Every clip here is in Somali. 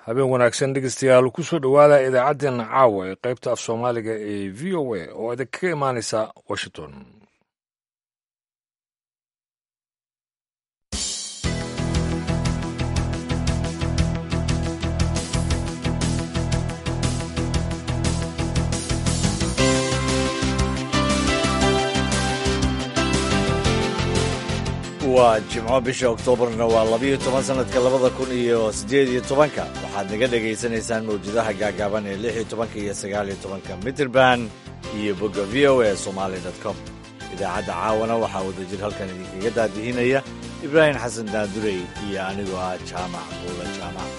habeen wanaagsan dhegeystayaal kusoo dhowaada idaacaddeenna caawa ee qaybta af soomaaliga ee v o a oo idinkaga imaanaysa washington waa jimco bisha oktoobarna waa labiyo toban sanadka labada kun iyo siddeed iyo tobanka waxaad naga dhegaysanaysaan mawjadaha gaagaaban ee lix iyo tobanka iyo sagaal iyo tobanka mitrband iyo bogga v o a somali com idaacadda caawana waxaa wadajir halkan idinkaga daadihinaya ibraahim xasan daadurey iyo anigoo ah jaamac buula jaamac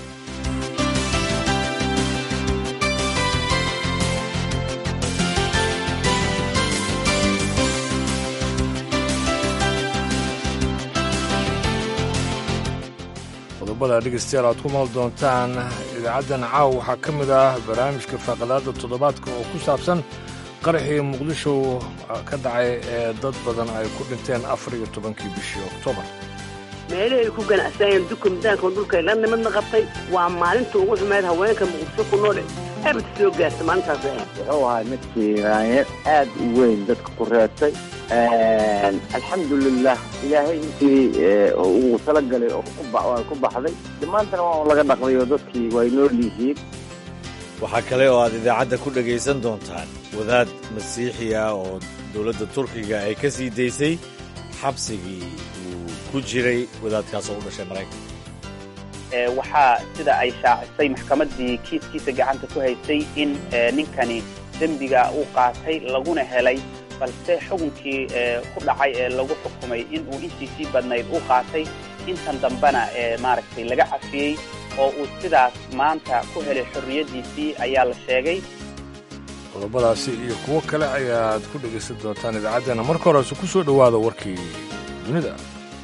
qodobada dhegeystayaal aad ku maal doontaan idaacaddan caawa waxaa ka mid ah barnaamijka faaqadaada toddobaadka oo ku saabsan qaraxii muqdisho ka dhacay ee dad badan ay ku dhinteen afar iyo tobankii bishii oktoobar meelihii ay ku ganacsanayeen dukumdaanka dhulka la nimadna qabtay waa maalinta ugu xumeyd haweenka muqdisho ku nool abad soo gaarta maalintaas wuxuu ahaa midkii raanyar aad u weyn dadka ku reebtay alxamdulilah ilaahay intii uu talagalay oo ku baxday dhammaantana waa laga dhaqday oo dadkii way nool yihiin waxaa kale oo aad idaacadda ku dhegaysan doontaan wadaad masiixi ah oo dowladda turkiga ay ka sii daysay xabsigii uu ku jiray wadaadkaas oo u dhashay maraykanka waxaa sida ay shaacisay maxkamaddii kiiskiisa gacanta ku haysay in ninkani dembiga uu qaatay laguna helay balse xukunkii ku dhacay ee lagu xukumay in uu intiisii badnayd u qaatay intan dambena maaragtay laga cafiyey oo uu sidaas maanta ku helay xorriyaddiisii ayaa la sheegay qodobadaasi iyo kuwo kale ayaad ku dhegaysan doontaan idaacaddeena marka horese ku soo dhowaada warkii dunida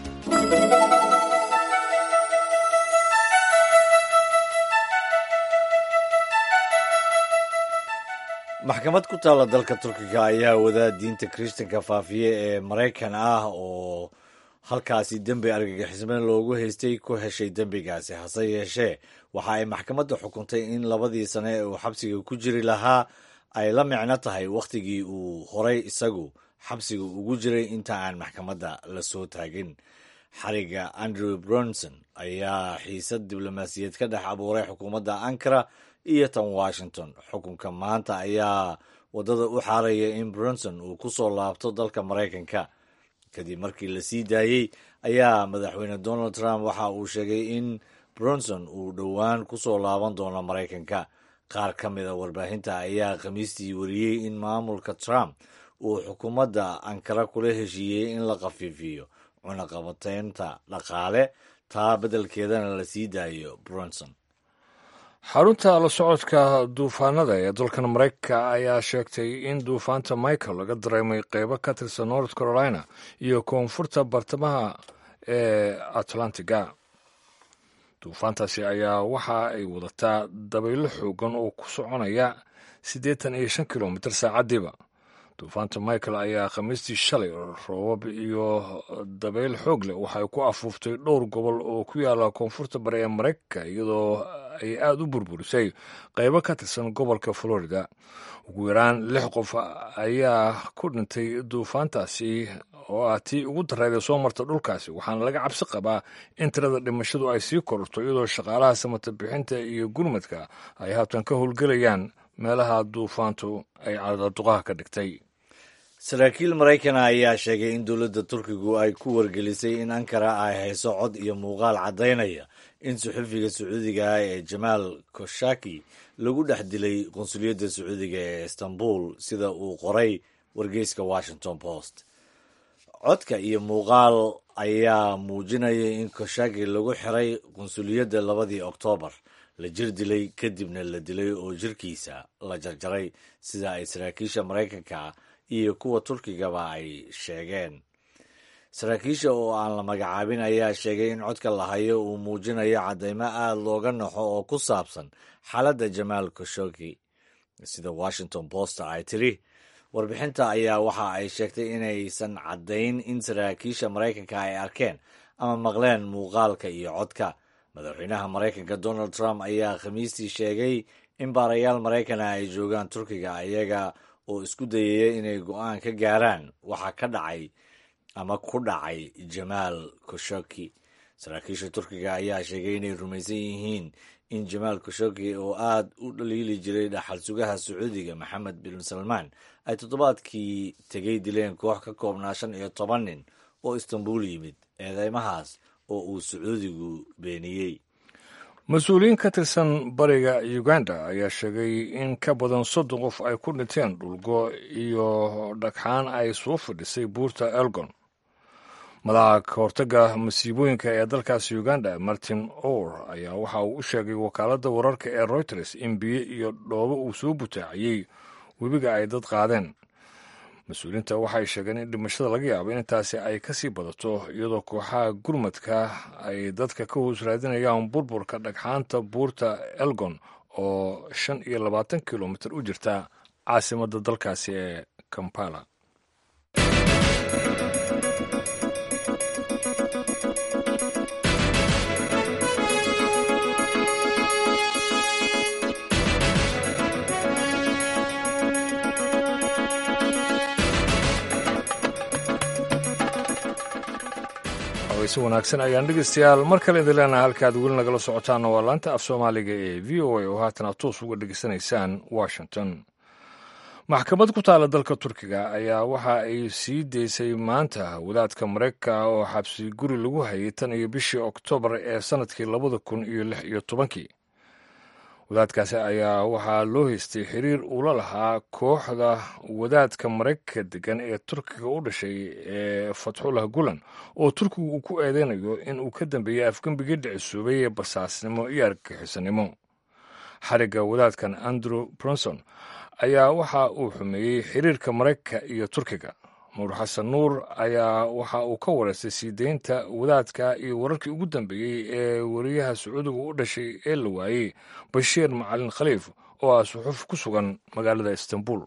maxkamad ku taalla dalka turkiga ayaa wadaad diinta kiristanka faafiye ee maraykan ah oo halkaasi dembi argagixismeen loogu haystay ku heshay dembigaasi hase yeeshee waxa ay maxkamadda xukuntay in labadii sane ee uu xabsiga ku jiri lahaa ay la micno tahay wakhtigii uu horay isagu xabsiga ugu jiray inta aan maxkamadda la soo taagin xariga andrew bronson ayaa xiisad diblomaasiyeed ka dhex abuuray xukuumadda ankara iyo tan washington xukunka maanta ayaa waddada u xaaraya in bronson uu ku soo laabto dalka maraykanka kadib markii la sii daayey ayaa madaxweyne donald trump waxa uu sheegay in bronson uu dhowaan ku soo laaban doono maraykanka qaar ka mid a warbaahinta ayaa khamiistii wariyey in maamulka trump uu xukuumadda ankara kula heshiiyey in la khafiifiyo cunaqabateynta dhaqaale taa beddelkeedana la sii daayo bronson xarunta la socodka duufaanada ee dalkan maraykanka ayaa sheegtay in duufaanta michael laga dareemay qeybo ka tirsan north carolina iyo koonfurta bartamaha ee atlantiga duufaantaasi ayaa waxa ay wadataa dabaylo xoogan oo ku soconaya siddeetan iyo shan kilomitir saacaddiiba duufaanta michael ayaa khamiistii shalay roobab iyo dabayl xoog leh waxay ku afuuftay dhowr gobol oo ku yaala koonfurta bari ee maraykanka iyadoo ay aada u burburisay qaybo ka tirsan gobolka florida ugu yaraan lix qof ayaa ku dhintay duufaantaasi oo ah tii ugu darreeda soo marta dhulkaasi waxaana laga cabsi qabaa in tirada dhimashadu ay sii kororto iyadoo shaqaalaha samata bixinta iyo gurmadka ay haatan ka howlgelayaan meelaha duufaantu ay cadaduqaha ka dhigtay saraakiil maraykana ayaa sheegay in dowladda turkigu ay ku wargelisay in ankara ay hayso cod iyo muuqaal caddaynaya in suxufiga sacuudiga ah ee jamaal koshaki lagu dhex dilay qunsuliyadda sacuudiga ee istanbul sida uu qoray wargeyska washington post codka iyo muuqaal ayaa muujinaya in koshaki lagu xiray qunsuliyadda labadii oktoobar la jir dilay kadibna la dilay oo jirkiisa la jarjaray sida ay saraakiisha maraykanka iyo kuwa turkigaba ay sheegeen saraakiisha oo aan la magacaabin ayaa sheegay in codka la hayo uu muujinayo caddaymo aada looga naxo oo ku saabsan xaaladda jamaal koshoki sida washington post ay tiri warbixinta ayaa waxa ay sheegtay inaysan caddayn in saraakiisha maraykanka ay arkeen ama maqleen muuqaalka iyo codka madaxweynaha maraykanka donald trump ayaa khamiistii sheegay in baarayaal maraykana ay joogaan turkiga ayaga oo isku dayaya inay go-aan ka gaaraan waxa ka dhacay ama ku dhacay jamaal khashoggi saraakiisha turkiga ayaa sheegay inay rumaysan yihiin in jamaal khashoggi oo aad u dhaliili jiray dhaxal sugaha sacuudiga maxamed bin salmaan ay toddobaadkii tegay dileen koox ka koobnaa shan iyo toban nin oo istanbul yimid eedeymahaas oo uu sacuudigu beeniyey mas-uuliyiin ka tirsan bariga uganda ayaa sheegay in ka badan soddon qof ay ku dhinteen dhulgo iyo dhagxaan ay soo fadhisay buurta elgon madaxa kahortaga masiibooyinka ee dalkaasi uganda martin or ayaa waxa uu u sheegay wakaaladda wararka ee reuters in biyo iyo dhoobo uu soo butaaciyey webiga ay dad qaadeen mas-uuliyiinta waxay sheegeen in dhimashada laga yaabo in intaasi ay ka sii badato iyadoo kooxaha gurmadka ay dadka ka hoos raadinayaan burburka dhagxaanta buurta elgon oo shan iyo labaatan kilomitir u jirta caasimadda dalkaasi ee kampala si wanaagsan ayaan dhegeystayaal mar kale idin leenahay halkaad weli nagala socotaana waa laanta af soomaaliga ee v o a oo haatana toos uga dhegeysanaysaan washington maxkamad ku taala dalka turkiga ayaa waxa ay sii daysay maanta wadaadka maraykanka oo xabsi guri lagu hayay tan iyo bishii oktoobar ee sannadkii labada kun iyo lix iyo tobankii wadaadkaasi ayaa waxaa loo haystay xiriir uula lahaa kooxda wadaadka maraykanka degan ee turkiga u dhashay ee fatxullah gulan oo turkigu uu ku eedeynayo in uu ka dambeeyey afgembigii dhicisuubay ee basaasnimo iyo argagixisanimo xarigga wadaadkan andrew bronson ayaa waxa uu xumeeyey xiriirka maraykanka iyo turkiga nuur xasan nuur ayaa waxa uu ka wareystay sii deynta wadaadka iyo wararkii ugu dambeeyey ee wariyaha sacuudiga u dhashay ee la waayey bashiir macalin khaliif oo ah suxuuf ku sugan magaalada istanbul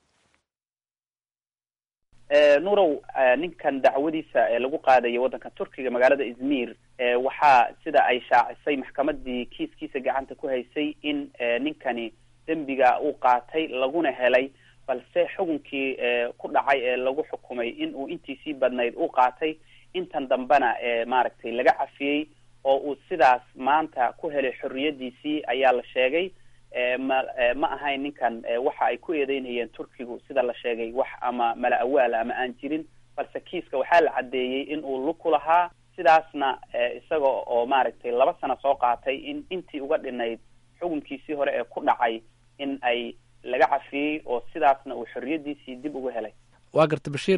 nuurow ninkan dacwadiisa ee lagu qaadayo waddanka turkiga magaalada izmir waxaa sida ay shaacisay maxkamadii kiiskiisa gacanta ku haysay in ninkani dembiga uu qaatay laguna helay balse xukunkii ku dhacay ee lagu xukumay in uu intiisii badnayd u qaatay intan dambena maaragtay laga cafiyey oo uu sidaas maanta ku helay xorriyadiisii ayaa la sheegay ma ma ahayn ninkan waxa ay ku eedeynayeen turkigu sida la sheegay wax ama mala awaala ama aan jirin balse kiiska waxaa la caddeeyey in uu lug ku lahaa sidaasna isaga oo maaragtay laba sano soo qaatay in intii uga dhinayd xukunkiisii hore ee ku dhacay in ay laga cafiyey oo sidaasna uu xorriyadiisii dib uga helay waa garta bashiir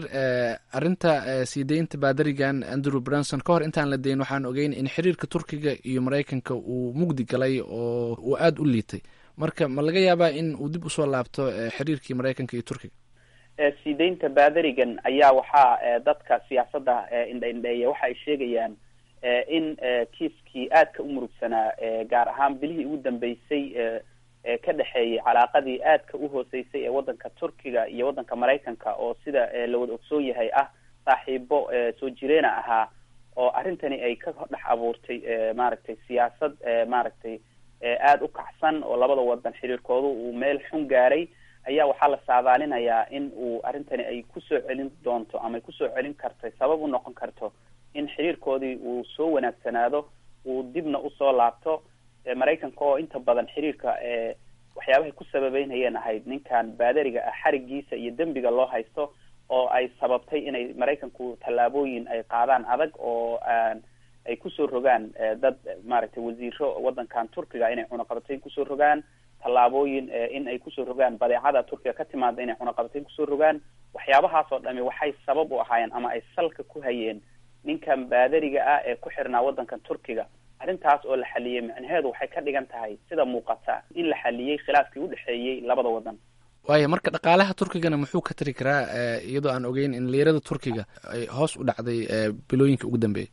arrinta sii deynta baadarigan andrew branson ka hor intaan la dayn waxaan ogeyn in xiriirka turkiga iyo maraykanka uu mugdi galay oo uu aada u liitay marka ma laga yaabaa in uu dib usoo laabto xiriirkii maraykanka iyo turkiga sii deynta baadarigan ayaa waxaa dadka siyaasadda indhaindheeya waxa ay sheegayaan in kiiskii aadka u murugsanaa gaar ahaan bilihii ugu dambeysay ka dhexeeyay calaaqadii aadka u hooseysay ee waddanka turkiga iyo waddanka maraykanka oo sida la wada ogsoon yahay ah saaxiibo soo jireena ahaa oo arrintani ay ka dhex abuurtay maaragtay siyaasad maaragtay aada u kacsan oo labada wadan xiriirkoodu uu meel xun gaaray ayaa waxaa la saadaalinayaa in uu arrintani ay kusoo celin doonto ama ay kusoo celin kartay sabab u noqon karto in xiriirkoodii uu soo wanaagsanaado uu dibna usoo laabto maraykanka oo inta badan xiriirka waxyaabahay ku sababeynayeen ahayd ninkan baadariga ah xarigiisa iyo dembiga loo haysto oo ay sababtay inay maraykanku tallaabooyin ay qaadaan adag oo ay kusoo rogaan dad maaragtay wasiiro waddankan turkiga inay cunaqabatayn kusoo rogaan tallaabooyin in ay kusoo rogaan badeecada turkiga ka timaada inay cunaqabatayn kusoo rogaan waxyaabahaas oo dhami waxay sabab u ahaayeen ama ay salka ku hayeen ninkan baadariga ah ee ku xirnaa waddankan turkiga arrintaas oo la xaliyey micnaheedu waxay ka dhigan tahay sida muuqata in la xaliyey khilaafkii udhexeeyey labada wadan waaya marka dhaqaalaha turkigana muxuu ka tari karaa iyadoo aan ogeyn in liirada turkiga ay hoos u dhacday bilooyinka ugu dambeeyay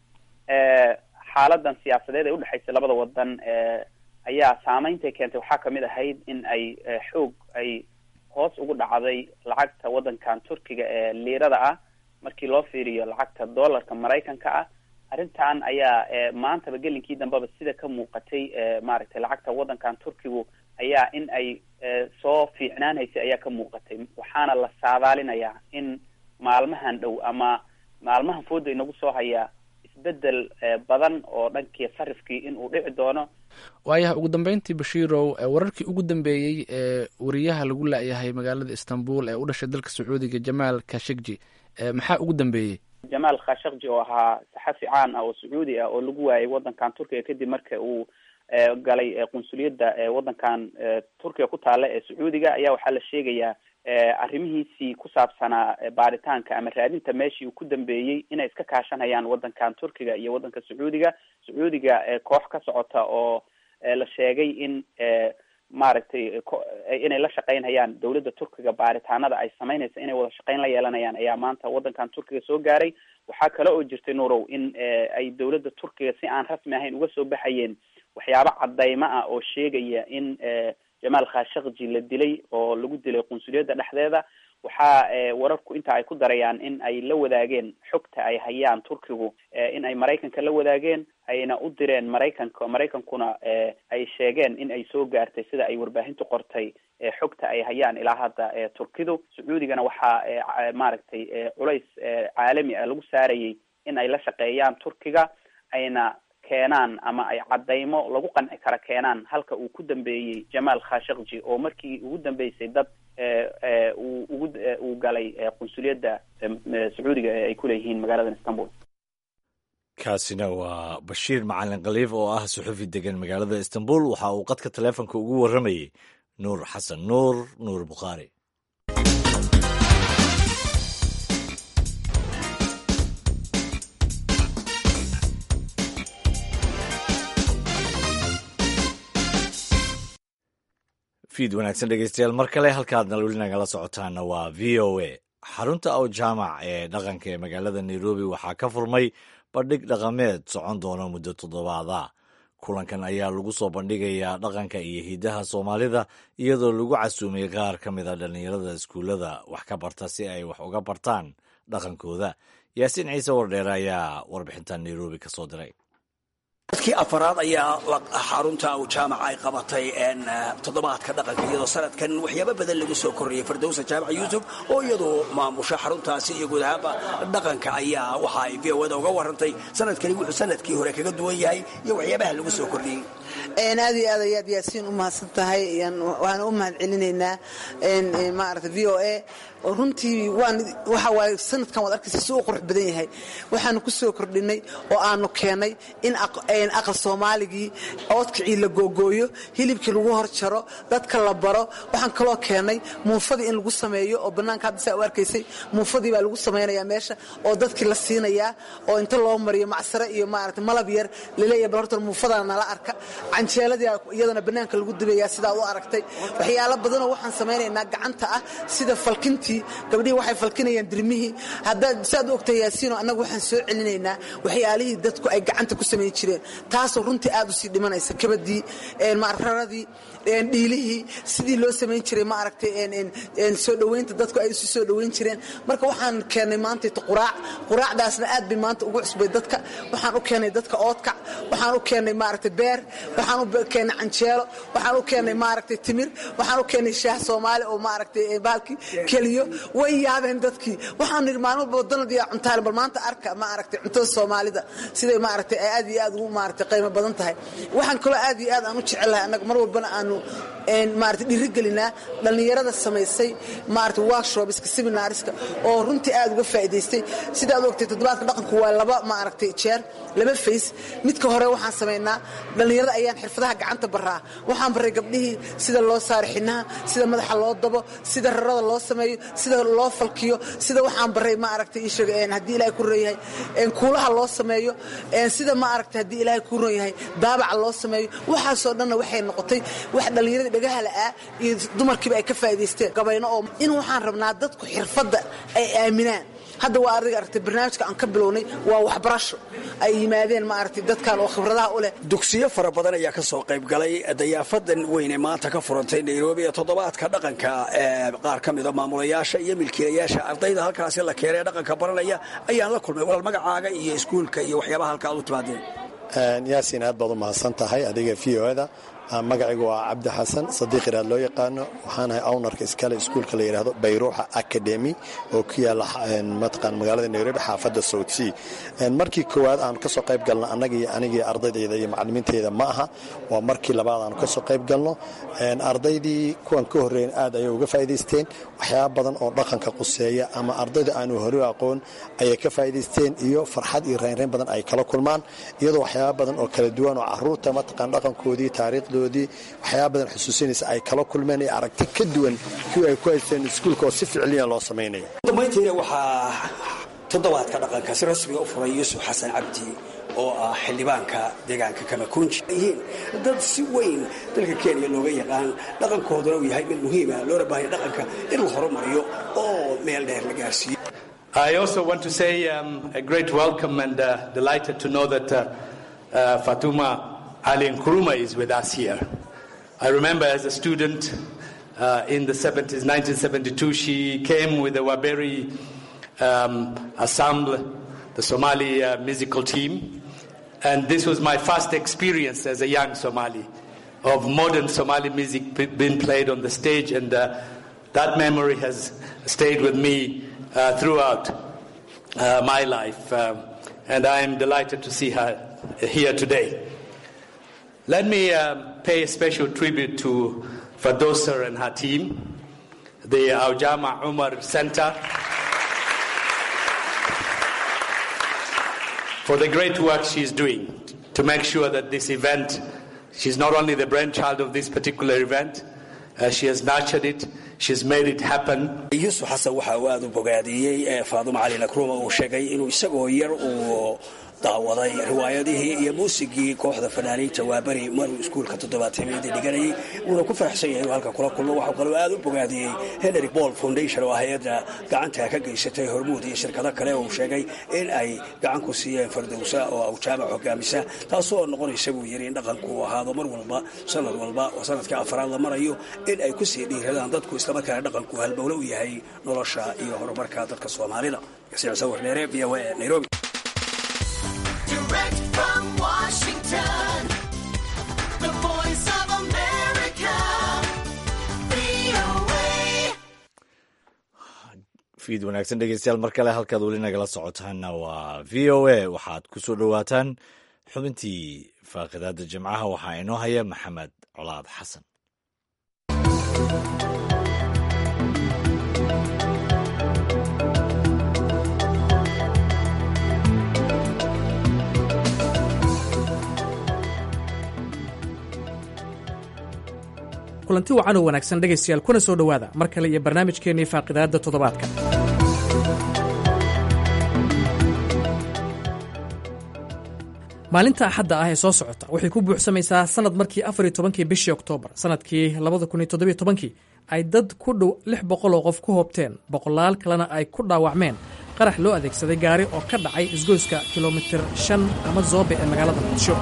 xaaladan siyaasadeed ee udhexaysay labada wadan ayaa saameynta keentay waxaa kamid ahayd in ay xoog ay hoos ugu dhacday lacagta waddankan turkiga ee liirada ah markii loo fiiriyo lacagta dollarka maraykanka ah arrintan ayaa maantaba gelinkii dambeba sida ka muuqatay maaragtay lacagta waddankan turkigu ayaa in ay soo fiicnaanhaysay ayaa ka muuqatay waxaana la saadaalinayaa in maalmahan dhow ama maalmahan fooda inagu soo hayaa isbedel badan oo dhankii sarifkii in uu dhici doono waayahay ugu dambeyntii bashiirow wararkii ugu dambeeyey ee wariyaha lagu la-yahay magaalada istanbul ee u dhashay dalka sacuudiga jamaal kashegji maxaa ugu dambeeyey jamaal khashakji oo ahaa saxafi caan ah oo sacuudi ah oo lagu waayay waddankan turkiga kadib marka uu galay qunsuliyadda waddankan turkiga ku taala ee sacuudiga ayaa waxaa la sheegayaa arrimihiisii ku saabsanaa baaritaanka ama raadinta meeshii uu ku dambeeyey inay iska kaashanayaan waddankan turkiga iyo waddanka sacuudiga sacuudiga koox ka socota oo la sheegay in maaragtay inay la shaqeynayaan dawladda turkiga baaritaanada ay samaynaysa inay wada shaqeyn la yeelanayaan ayaa maanta waddankan turkiga soo gaaray waxaa kale oo jirtay nurow in ay dawladda turkiga si aan rasmi ahayn uga soo baxayeen waxyaabo cadaymo ah oo sheegaya in jamaal khashakji la dilay oo lagu dilay qunsuliyadda dhexdeeda waxaa wararku inta ay ku darayaan in ay la wadaageen xogta ay hayaan turkigu in ay maraykanka la wadaageen ayna u direen maraykanka maraykankuna ay sheegeen in ay soo gaartay sida ay warbaahintu qortay xogta ay hayaan ilaa hadda turkidu sacuudigana waxaa maaragtay culays caalami ah lagu saarayay in ay la shaqeeyaan turkiga ayna keenaan ama ay cadaymo lagu qanci kara keenaan halka uu ku dambeeyey jamaal khashakji oo markii ugu dambeysay dad uu ugu uu galay qunsuliyadda sacuudiga ee ay kuleeyihiin magaalada istanbul kaasina waa bashiir macalin khaliif oo ah suxufi degan magaalada istanbul waxa uu qadka taleefonka ugu warramayey nuur xasan nuur nuur bukhaari fiid wanaagsan dhegeystayaal mar kale halkaadna weli nagala socotaana waa v o a xarunta aw jaamac ee dhaqanka ee magaalada nairobi waxaa ka furmay bandhig dhaqameed socon doona muddo toddobaada kulankan ayaa lagu soo bandhigayaa dhaqanka iyo hidaha soomaalida iyadoo lagu casuumay qaar ka mid a dhallinyarada iskuullada wax ka barta si ay wax uga bartaan dhaqankooda yaasiin ciise wardheere ayaa warbixintan nairobi ka soo diray dadkii afaraad ayaa xarunta u jaamaca ay qabatay toddobaadka dhaqanka iyadoo sanadkan waxyaabo badan lagu soo korriyey fardowsa jaamac yuusuf oo iyadu maamusha xaruntaasi iyo guud ahaanba dhaqanka ayaa waxa ay v o da uga warantay sanadkani wuxuu sanadkii hore kaga duwan yahay iyo waxyaabaha lagu soo kordhiyey aad iyo aad ayaad yaasiin u mahadsan tahay waana u mahad celinaynaa maarata v o a oo runtii waan waxa waaye sanadkan waad arkaysa si u qurux badan yahay waxaanu ku soo kordhinay oo aanu keennay in aqal soomaaligii oodkicii la googooyo hilibkii lagu hor jaro dadka la baro waxaan kaloo keennay muufadii in lagu sameeyo oo bannaanka hadda saa u arkaysay muufadii baa lagu samaynayaa meesha oo dadkii la siinayaa oo inta loo mariyo macsare iyo maarata malab yar laleeyahay bal horta muufadana nala arka canjeeladii iyadana bannaanka lagu dubayaa sidaa u aragtay waxyaalo badanoo waxaan samaynaynaa gacanta ah sida falkintii gabdhihii waxay falkinayaan dirmihii haddaad saad u ogtahay yaasiino annagu waxaan soo celinaynaa waxyaalihii dadku ay gacanta ku samayn jireen taasoo runtii aad u sii dhimanaysa kabadii raradii dhiilihii sidii loo samayn jiray ma aragtay soo dhoweynta dadku ay isu soo dhoweyn jireen marka waxaan keennay maantayta quraac quraacdaasna aad bay maanta ugu cusbay dadka waxaan u keennay dadka oodkac waxaan u keennay maaragtay beer waxaan u keennay canjeelo waxaan u keennay maaragtay timir waxaan u keennay shaah soomaali oo maaragtay baalkii keliyo way yaabeen dadkii waxaan nidhi maalmo badanad iyo cuntaale bal maanta arka ma aragtay cuntada soomaalida siday maaragtay aad iyo aad ugu maaragtay qiimo badan tahay waxaan kaloo aad iyo aad aan u jecelahay annaga mar walbana aanu maarata dhiirigelinaa dhallinyarada samaysay maarata workshopska seminariska oo runtii aad uga faa'iidaystay sidaad ogtay toddobaadka dhaqanku waa laba maaragtay jeer laba fays midka hore waxaan samaynaa dhallinyarada ayaan xirfadaha gacanta baraa waxaan baray gabdhihii sida loo saaro xinaha sida madaxa loo dabo sida rarada loo sameeyo sida loo falkiyo sida waxaan baray maaragtay isheeg haddii ilaahay ku ron yahay kuulaha loo sameeyo sida maaragtay haddii ilaahay ku ron yahay daabaca loo sameeyo waxaasoo dhanna waxay noqotay wax dhallinyaradii dhagaha la'aa iyo dumarkiiba ay ka faa'idaysteen gabayno oo in waxaan rabnaa dadku xirfadda ay aaminaan hadda waa adiga aragtay barnaamijka aan ka bilownay waa waxbarasho ay yimaadeen maaragtay dadkan oo khibradaha u leh dugsiyo fara badan ayaa ka soo qayb galay dayaafadan weyne maanta ka furantay nairobi ee toddobaadka dhaqanka ee qaar ka mida maamulayaasha iyo milkiilayaasha ardayda halkaasi la keenay ee dhaqanka baranaya ayaan la kulmay walaal magacaaga iyo iskuulka iyo waxyaabaha halka aad u timaadeen yaasiin aad baad u mahadsan tahay adiga v o da magacaygu waa cabdi xasan sadiiq iraad loo yaqaano waxaanahay ownarka iskale iskuulka la yidhaahdo bayruuxa academy oo ku yaala mataqaan magaalada nairobi xaafadda south sea markii koowaad aan kasoo qayb galno annagii anigii ardaydayda iyo macalimiintayda ma aha waa markii labaad aan kasoo qayb galno ardaydii kuwan ka horreeyen aad ayay uga faa'idaysteen waxyaaba badan oo dhaqanka quseeya ama ardayda aanu hore aqoon ayay ka faa'idaysteen iyo farxad iyo raynrayn badan ay kala kulmaan iyadoo waxyaaba badan oo kala duwan oo caruurta mataqaan dhaqankoodii taariikhdoodii waxyaaba badan xusuusinaysa ay kala kulmeen iyo aragti ka duwan kuwii ay ku haysteen iskuulka oo si ficliya loo samaynayo dambayntiina waxaa toddobaadka dhaqanka si rasmiga u furay yuusuf xasan cabdi oo ah xildhibaanka deegaanka kamakunji yihiin dad si weyn dalka kenya looga yaqaan dhaqankooduna uu yahay mid muhiima loona baahaya dhaqanka in la horumariyo oo meel dheer la gaarsiiyo I also want to say um, a great welcome and uh, delighted to know that uh, uh, Fatuma Ali Nkrumah is with us here. I remember as a student uh, in the 70s, 1972, she came with the Waberi um, ensemble, the Somali uh, musical team. And this was my first experience as a young Somali of modern Somali music p- being played on the stage. And uh, that memory has stayed with me uh, throughout uh, my life. Uh, and I am delighted to see her here today. Let me uh, pay a special tribute to Fadosa and her team, the Aujama Umar Center, for the great work she's doing to make sure that this event, she's not only the brainchild of this particular event, uh, she has nurtured it, she's made it happen. yuusuf xasan waxa uu aada u bogaadiyey ee faaduma cali nakruuma uu sheegay inuu isagoo yar uu daawaday riwaayadihii iyo muusigii kooxda fanaaniinta waaberi maruu iskuulka toddobaatemeedii dhiganayay wuuna ku faraxsan yahay inuu halka kula kulmo waxuu kaloo aada u bogaadiyey henry ball foundation oo hay-adda gacanta ka geysatay hormuud iyo shirkado kale uu sheegay in ay gacan ku siiyeen fardowsa oo awjaamac hogaamisa taasoo noqonaysa buu yidhi in dhaqanku uu ahaado mar walba sanad walba oo sanadka afaraad la marayo in ay ku sii dhiiradaan dadku islamarkaana dhaqanku halbowle u yahay nolosha iyo horumarka dadka soomaalida yasiir sawir dheere v o a nairobi Direct from Washington, the voice of America, VOA. fiid wanaagsan dhegeystayaal mar kale halkaad weli nagala socotaanna waa v o a waxaad ku soo dhowaataan xubintii faaqidaada jimcaha waxaa inoo haya maxamed colaad xasan kulanti wacan oo wanaagsan dhegaystayaal kuna soo dhowaada mar kale iyo barnaamijkeennii faaqidaadda toddobaadka maalinta axadda ah ee soo socota waxay ku buuxsamaysaa sannad markii afar iyo tobankii bishii oktoobar sannadkii labada kun iyo toddobiyo tobankii ay dad ku dhow lix boqol oo qof ku hoobteen boqolaal kalena ay ku dhaawacmeen qarax loo adeegsaday gaari oo ka dhacay isgoyska kilomitir shan ama zoobe ee magaalada muqdisho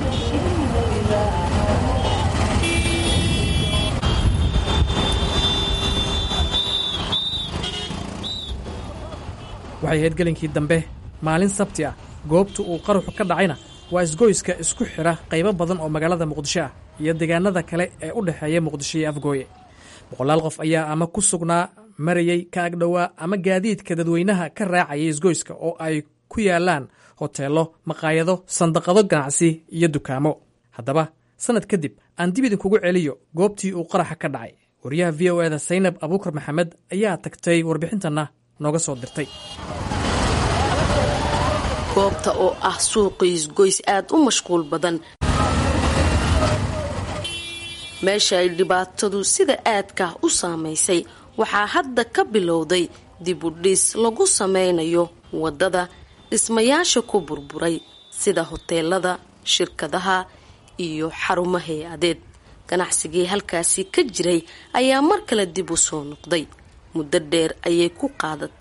waxay ahayd gelinkii dambe maalin sabti ah goobta uu qaraxu ka dhacayna waa isgoyska isku xidha qaybo badan oo magaalada muqdisho ah iyo deegaanada kale ee u dhexeeya muqdisho iyo afgooye boqolaal qof ayaa ama ku sugnaa marayey ka agdhowaa ama gaadiidka dadweynaha ka raacayay isgoyska oo ay ku yaalaan hoteello maqaayado sandaqado ganacsi iyo dukaamo haddaba sannad kadib aan dib idinkugu celiyo goobtii uu qaraxa ka dhacay wariyaha v o eda saynab abuukar maxamed ayaa tagtay warbixintanna nooga soo dirtay goobta oo ah suuqiis goys aad u mashquul badan meesha ay dhibaatadu sida aadka u saamaysay waxaa hadda ka bilowday dib u dhis lagu sameynayo waddada dhismayaasha ku burburay sida hoteelada shirkadaha iyo xarumo hay-adeed ganacsigii halkaasi ka jiray ayaa mar kale dib u soo noqday muddo dheer ayay ku qaadatay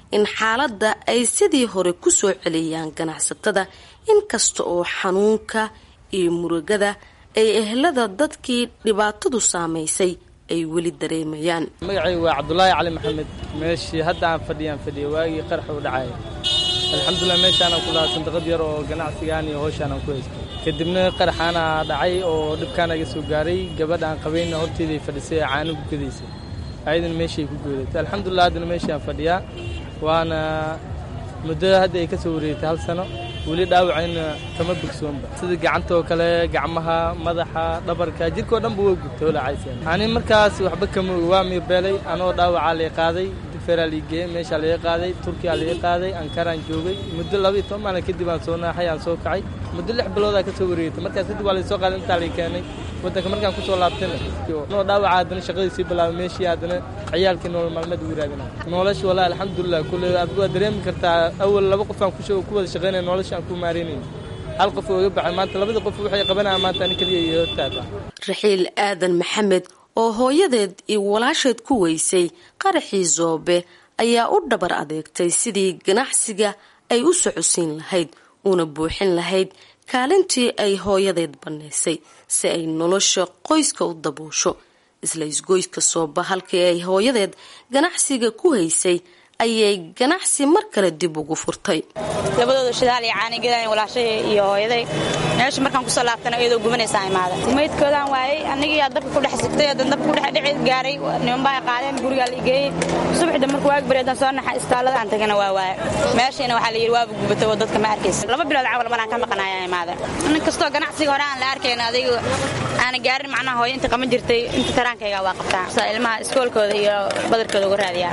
in xaaladda ay sidii hore ku soo celiyaan ganacsatada inkasta oo xanuunka iyo murugada ay ehlada dadkii dhibaatadu saamaysay ay weli dareemayaan magacaygu waa cabdulaahi cali maxamed meeshii hadda aan fadhiyaan fadhiya waagii qaraxa u dhacaya alxamdulilah meeshaanaan ku lahaa sandaqad yar oo ganacsigaan iyo howshaanaan ku haysta kadibna qaraxaana dhacay oo dhibkaana iga soo gaaray gabadha aan qabayna horteeday fadhisay ee caano ku gadaysay ayadana meeshay ku goodatay alxamdulilah haddana meeshaan fadhiyaa waana muddada hadda ay ka soo wareegtay hal sano weli dhaawacayna kama bogsoonba sida gacanta oo kale gacmaha madaxa dhabarka jirkao dhanba waa gubtay olacayseen ani markaas waxba kama ogi waa miirbeelay anoo dhaawacaa lay qaaday digferaa lii geeyey meeshaa laga qaaday turkiyaa laga qaaday ankaraan joogay muddo laba iyo toban maalin kadib aan soo naaxay aan soo kacay muddo lix biloodaa ka soo wareegtay markaas kadib waa laysoo qaaday intaa lay keenay waddanka markaan kusoo laabtayna noo dhaawaca haddana shaqadii sii bilaabay meeshii haddana ciyaalkii nolol maalmeed ugu raadina nolosha wallahi alxamdulilah kulle adigu waad dareemi kartaa awal laba qof aan ku ku wada shaqaynaya nolosha aan ku maaraynayn hal qof oo iga baxay maanta labada qof waxay qabanayaan maanta ani keliya iyo hortaada raxiil aadan maxamed oo hooyadeed iyo walaasheed ku weysay qaraxii zoobe ayaa u dhabar adeegtay sidii ganacsiga ay u socodsiin lahayd una buuxin lahayd kaalintii ay hooyadeed bannaysay si ay nolosha qoyska u daboosho isla isgoyska sooba halkii ay hooyadeed ganacsiga ku haysay ayay ganacsi mar kale dib ugu furtay labadooda shidaal iyo caanigadan walaashay iyo hooyaday meesha markaan kusoo laabtana iyadoo gubanaysaa imaada maydkoodaan waayey anigii aa dabka ku dhex sigtay hadan dabka ku dhex dhici gaaray niman baa qaadeen gurigaa la igeeyey subaxda markuu waag bareedan soo naxa istaalada aan tagana waa waaya meeshiina waxaa la yidhi waaba gubatay oo dadka ma arkaysa laba bilood cawal maraan ka maqanaya imaada nin kastoo ganacsiga hore aan la arkayn adiga aana gaarin macnaha hooyo inta qaban jirtay inta taraankayga waa qabtaa sa ilmaha iskoolkooda iyo badarkooda uga raadiyaa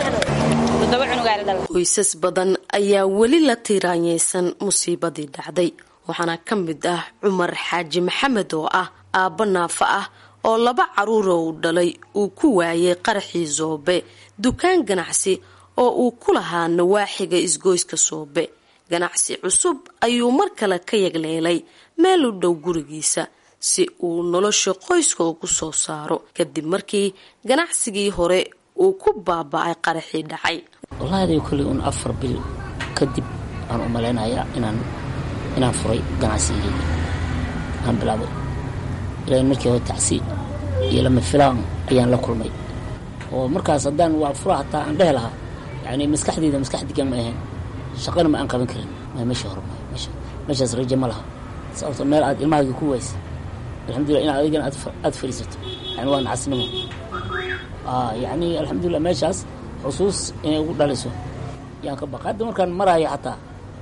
qoysas badan ayaa weli la tiiraanyeysan musiibadii dhacday waxaana ka mid ah cumar xaaji maxamed oo ah aabbo naafa ah oo laba caruura uu dhalay uu ku waayay qaraxii soobe dukaan ganacsi oo uu ku lahaa nawaaxiga isgoyska soobe ganacsi cusub ayuu mar kale ka yagleelay meel u dhow gurigiisa si uu nolosha qoyska ugu soo saaro kadib markii ganacsigii hore uu ku baaba-ay qaraxii dhacay wallaahi kolley un afar bil kadib aan u malaynayaa inaan inaan furay ganacsigeyga aan bilaabay ilaa markii hore tacsi iyo lama filaan ayaan la kulmay oo markaas haddaan waa fura hataa aan dhehi lahaa yani maskaxdeyda maskax degan ma ahayn shaqana ma aan qaban karin ma meesha hore meeshaas raje ma laha sababto meel aad ilmahaaga ku waysa alxamdulillah in adigana aad fadhiisato yani waa nacasnimo yani alxamdulilah meeshaas xusuus inay ugu dhaliso yaan ka baqa hadda markaan maraayo xataa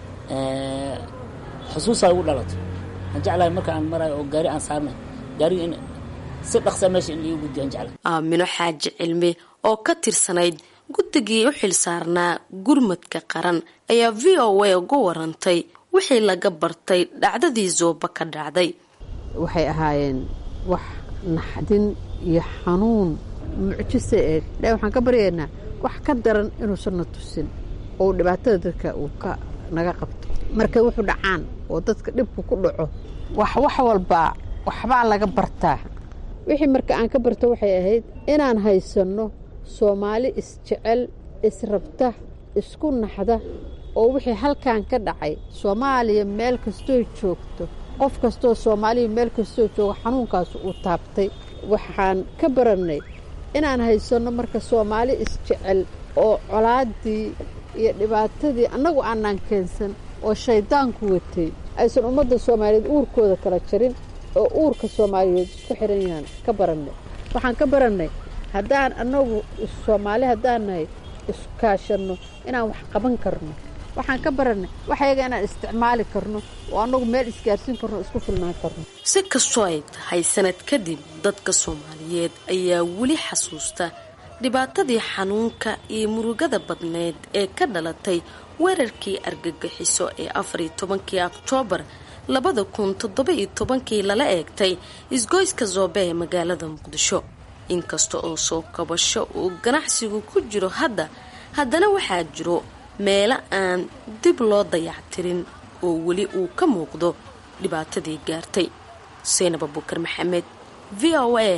xusuusaa ugu dhalato aan jeclahay marka aan maraayo oo gaari aan saarnay gaariga in si dhaqsa meesha in liigu guddiyo aan jeclahay aamino xaaji cilmi oo ka tirsanayd guddigii u xil saarnaa gurmadka qaran ayaa v o a uga warantay wixii laga bartay dhacdadii zooba ka dhacday waxay ahaayeen wax naxdin iyo xanuun mucjise ee ilahi waxaan ka baryaynaa wax ka daran inuusan na tusin oo dhibaatada dadka uu ka naga qabto markay wuxuu dhacaan oo dadka dhibku ku dhaco wax wax walbaa waxbaa laga bartaa wixii marka aan ka barto waxay ahayd inaan haysanno soomaali isjecel israbta isku naxda oo wixii halkan ka dhacay soomaaliya meel kastoo joogto qof kastoo soomaaliya meel kastoo jooga xanuunkaas uu taabtay waxaan ka barannay inaan haysanno marka soomaali isjecel oo colaaddii iyo dhibaatadii annagu aanaan keensan oo shayddaanku watay aysan ummadda soomaaliyeed uurkooda kala jarin oo uurka soomaaliyeed isku xiran yahaan ka barannay waxaan ka barannay haddaan annagu soomaali haddaan nahay iskaashanno inaan wax qaban karno waxaan ka barannay waxyaga inaan isticmaali karno oo annagu meel isgaarsiin karno isku filnaan karno si kastoo ay tahay sanad kadib dadka soomaaliyeed ayaa weli xasuusta dhibaatadii xanuunka iyo murugada badneed ee ka dhalatay weerarkii argagixiso ee afariyo tobankii oktoobar labada kun toddoba-iyo tobankii lala eegtay isgoyska zoobe ee magaalada muqdisho inkasta oo soo kabasho uu ganacsigu ku jiro hadda haddana waxaa jiro meelo aan dib loo dayactirin oo weli uu ka muuqdo dhibaatadii gaartay seynab abukar maxamed v o a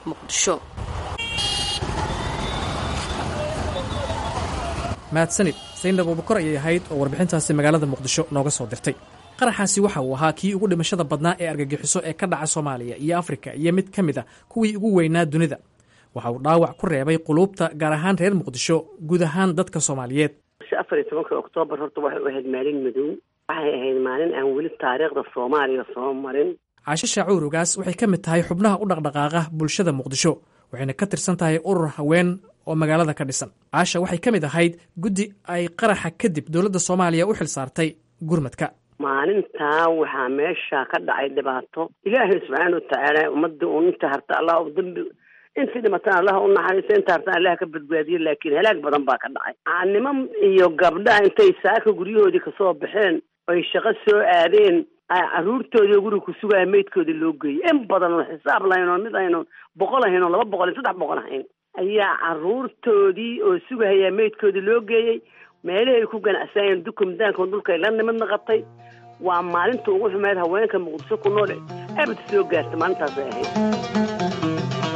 muqdisho mahadsanid saynab abukor ayay ahayd oo warbixintaasi magaalada muqdisho nooga soo dirtay qaraxaasi waxa uu ahaa kii ugu dhimashada badnaa ee argagixiso ee ka dhaca soomaaliya iyo afrika iyo mid ka mid a kuwii ugu weynaa dunida waxa uu dhaawac ku reebay quluubta gaar ahaan reer muqdisho guud ahaan dadka soomaaliyeed afar iyo tobanka oktoobar horta waxay u ahayd maalin madow waxay ahayd maalin aan weli taariikhda soomaaliya soo marin caasho shaacuurugaas waxay ka mid tahay xubnaha u dhaqdhaqaaqa bulshada muqdisho waxayna ka tirsan tahay urur haween oo magaalada ka dhisan caasha waxay ka mid ahayd guddi ay qaraxa kadib dowladda soomaaliya u xil saartay gurmadka maalintaa waxaa meesha ka dhacay dhibaato ilaahay subxaana watacaala ummadda uun inta harta allah u dambi intii dhimatana allah u naxariisto inta hartana allah ka badbaadiyo laakiin halaag badan baa ka dhacay niman iyo gabdhaha intay saaka guryahoodii kasoo baxeen oy shaqo soo aadeen caruurtoodii guriga ku sugaya meydkoodii loo geeyey in badan oo xisaab lahayn oo mid aynu boqol ahayn oo laba boqol iyo saddex boqol ahayn ayaa caruurtoodii oo sugahaya meydkoodii loo geeyey meelihii ay ku ganacsanayeen dukumdaanka dhulkay la nimidna qabtay waa maalinta ugu xumeyd haweenka muqdisho ku nool abad soo gaarta maalintaasay ahayd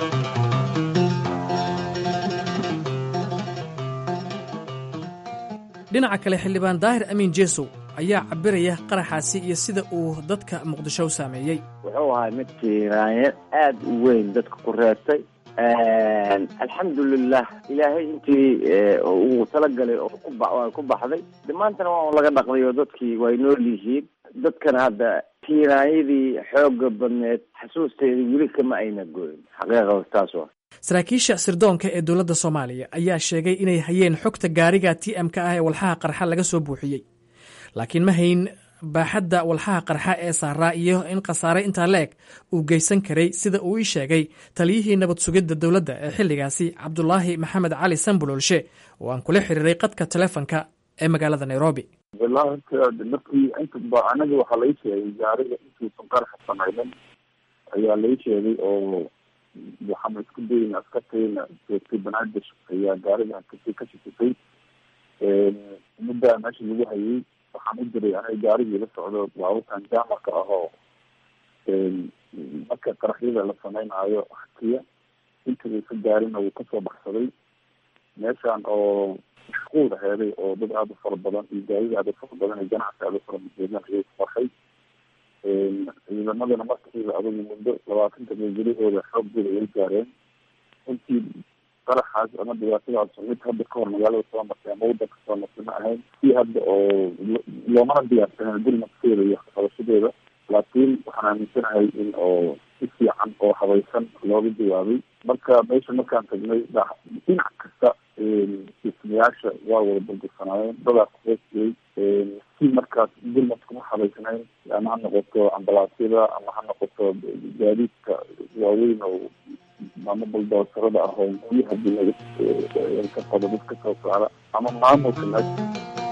dhinaca kale xildhibaan daahir amiin jeesow ayaa cabiraya qaraxaasi iyo sida uu dadka muqdisho u saameeyey wuxuu ahay mid tiiraanye aad u weyn dadka ku reebtay alxamdulilah ilaahay intii uu talagalay oo ku baxday de maantana waa un laga dhaqday oo dadkii way nool yihiin dadkana hadda tiiraanyadii xooga badneed xasuusteedii weli kama ayna goyn xaqiiqa taas waa saraakiisha sirdoonka ee dowladda soomaaliya ayaa sheegay inay hayeen xogta gaariga t m ka ah ee walxaha qarxa laga soo buuxiyey laakiin ma hayn baaxadda walxaha qarxa ee saaraa iyo in khasaare intaa la eg uu geysan karay sida uu ii sheegay taliyihii nabad sugidda dowladda ee xilligaasi cabdulaahi maxamed cali sambulolshe oo aan kula xiriiray qadka telefonka ee magaalada nairobi wallahi horta markii inta anaga waxaa lai sheegay gaariga intuusan qaraxa samaynin ayaa lai sheegay oo waxaana isku dayna askartayna joogtay banaadir ayaa gaariga kasi ka shikisay muddaa meesha lagu hayay waxaan u diray aniga gaarigii la socdo baabuurkan jaamarka ah oo marka qaraxyada la sameynaayo hakiya intii ka gaarina wuu kasoo baxsaday meeshaan oo mashquul aheeday oo dad aada u fara badan iyo gaarida aada u fara badan iyo ganacsi aada u fara badan ayay ku qarxay ciidamadana markiiba adugu muddo labaatanta meegelihooda xooggooda ay gaareen intii qaraxaas ama dhibaatadaas mid hadda ka hor magaalada soo martay ama wadanka soo martay ma ahayn si hadda oo loomana diyaarsanen gurmadkeeda iyo qabashadeeda laakiin waxaan aaminsanahay in oo si fiican oo habaysan looga jawaabay marka meesha markaan tagnay dhinac kasta dhismayaasha waa wada burbursanaayeen dadaa kuhoosiyey si markaas gurmadka ma habaysnayn ama ha noqoto ambalaasyada ama ha noqoto gaadiidka waaweyn oo ama baldoosarada ah oo guryaha dunida ka qodo dad ka soo saara ama maamulka meesha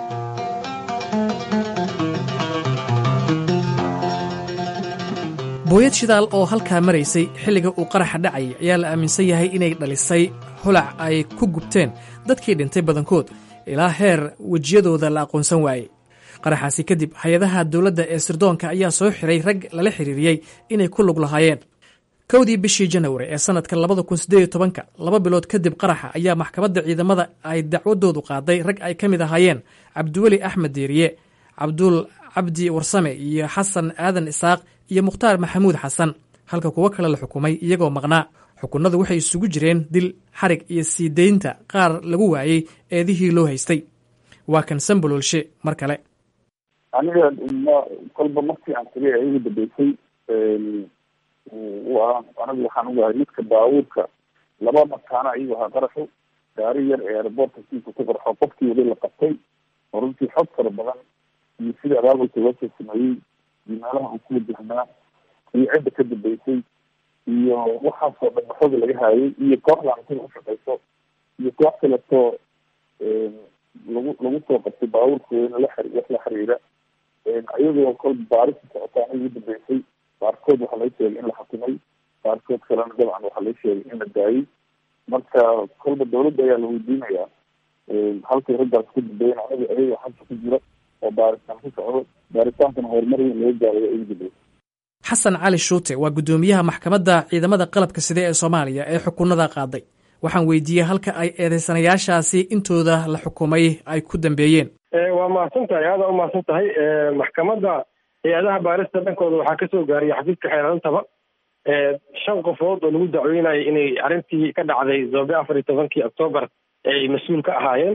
booyad shidaal oo halkaa maraysay xilliga uu qaraxa dhacayay ayaa la aaminsan yahay inay dhalisay holac ay ku gubteen dadkii dhintay badankood ilaa heer wejiyadooda la aqoonsan waayey qaraxaasi kadib hay-adaha dowladda ee sirdoonka ayaa soo xiray rag lala xiriiriyey inay ku lug lahaayeen kowdii bishii janawari ee sanadka labada kun sideed iyo tobanka laba bilood kadib qaraxa ayaa maxkamadda ciidamada ay dacwadoodu qaaday rag ay ka mid ahaayeen cabdiweli axmed diiriye cabdul cabdi warsame iyo xasan aadan isaaq iyo mukhtaar maxamuud xasan halka kuwo kale la xukumay iyagoo maqnaa xukunadu waxay isugu jireen dil xarig iyo sii deynta qaar lagu waayey eedihii loo haystay waa kan sambololshe mar kale aniga ma kolba markii aan tagay ee igu dambeysay waa anigu waxaan ugahay midka baabuurka laba mataana ayuu ahaa qaraxu gaari yar ee airboortka siisa ku qarxo qofkii weli la qabtay oo runtii xog fara badan iyo sida abaabulka loo soo sameeyey iyo meelaha uu ku wajahnaa iyo cidda ka dambeysay iyo waxaasoo dhan waxooga laga haayay iyo kooxdan sida ushaqeyso iyo koox kaleto lagu lagu soo qabtay baabuurkooda la xiri wax la xiriira ayagoo kolba baarisi socotaan ugu dambeysay qaarkood waxaa laga sheegay in la xakumay qaarkood kalena dabcan waxaa laga sheegay in la daayay marka kolba dawladda ayaa la weydiinayaa halkay raggaas ku dambeeyen aniga ayaga xabsa ku jira oo baaritaan ku socdo baaritaankana horumar weyn laga gaarayo ugu dambeysay xasan cali shuute waa guddoomiyaha maxkamadda ciidamada qalabka side ee soomaaliya ee xukunada qaaday waxaan weydiiyey halka ay eedeysanayaashaasi intooda la xukumay ay ku dambeeyeen waa mahadsan tahay aada u mahadsan tahay maxkamadda hay-adaha baarista dhankooda waxaa kasoo gaariyay xafiiska xeerarantaba shan qofood oo lagu dacweynayo inay arrintii ka dhacday zoobe afar iyo tobankii octoobar ay mas-uul ka ahaayeen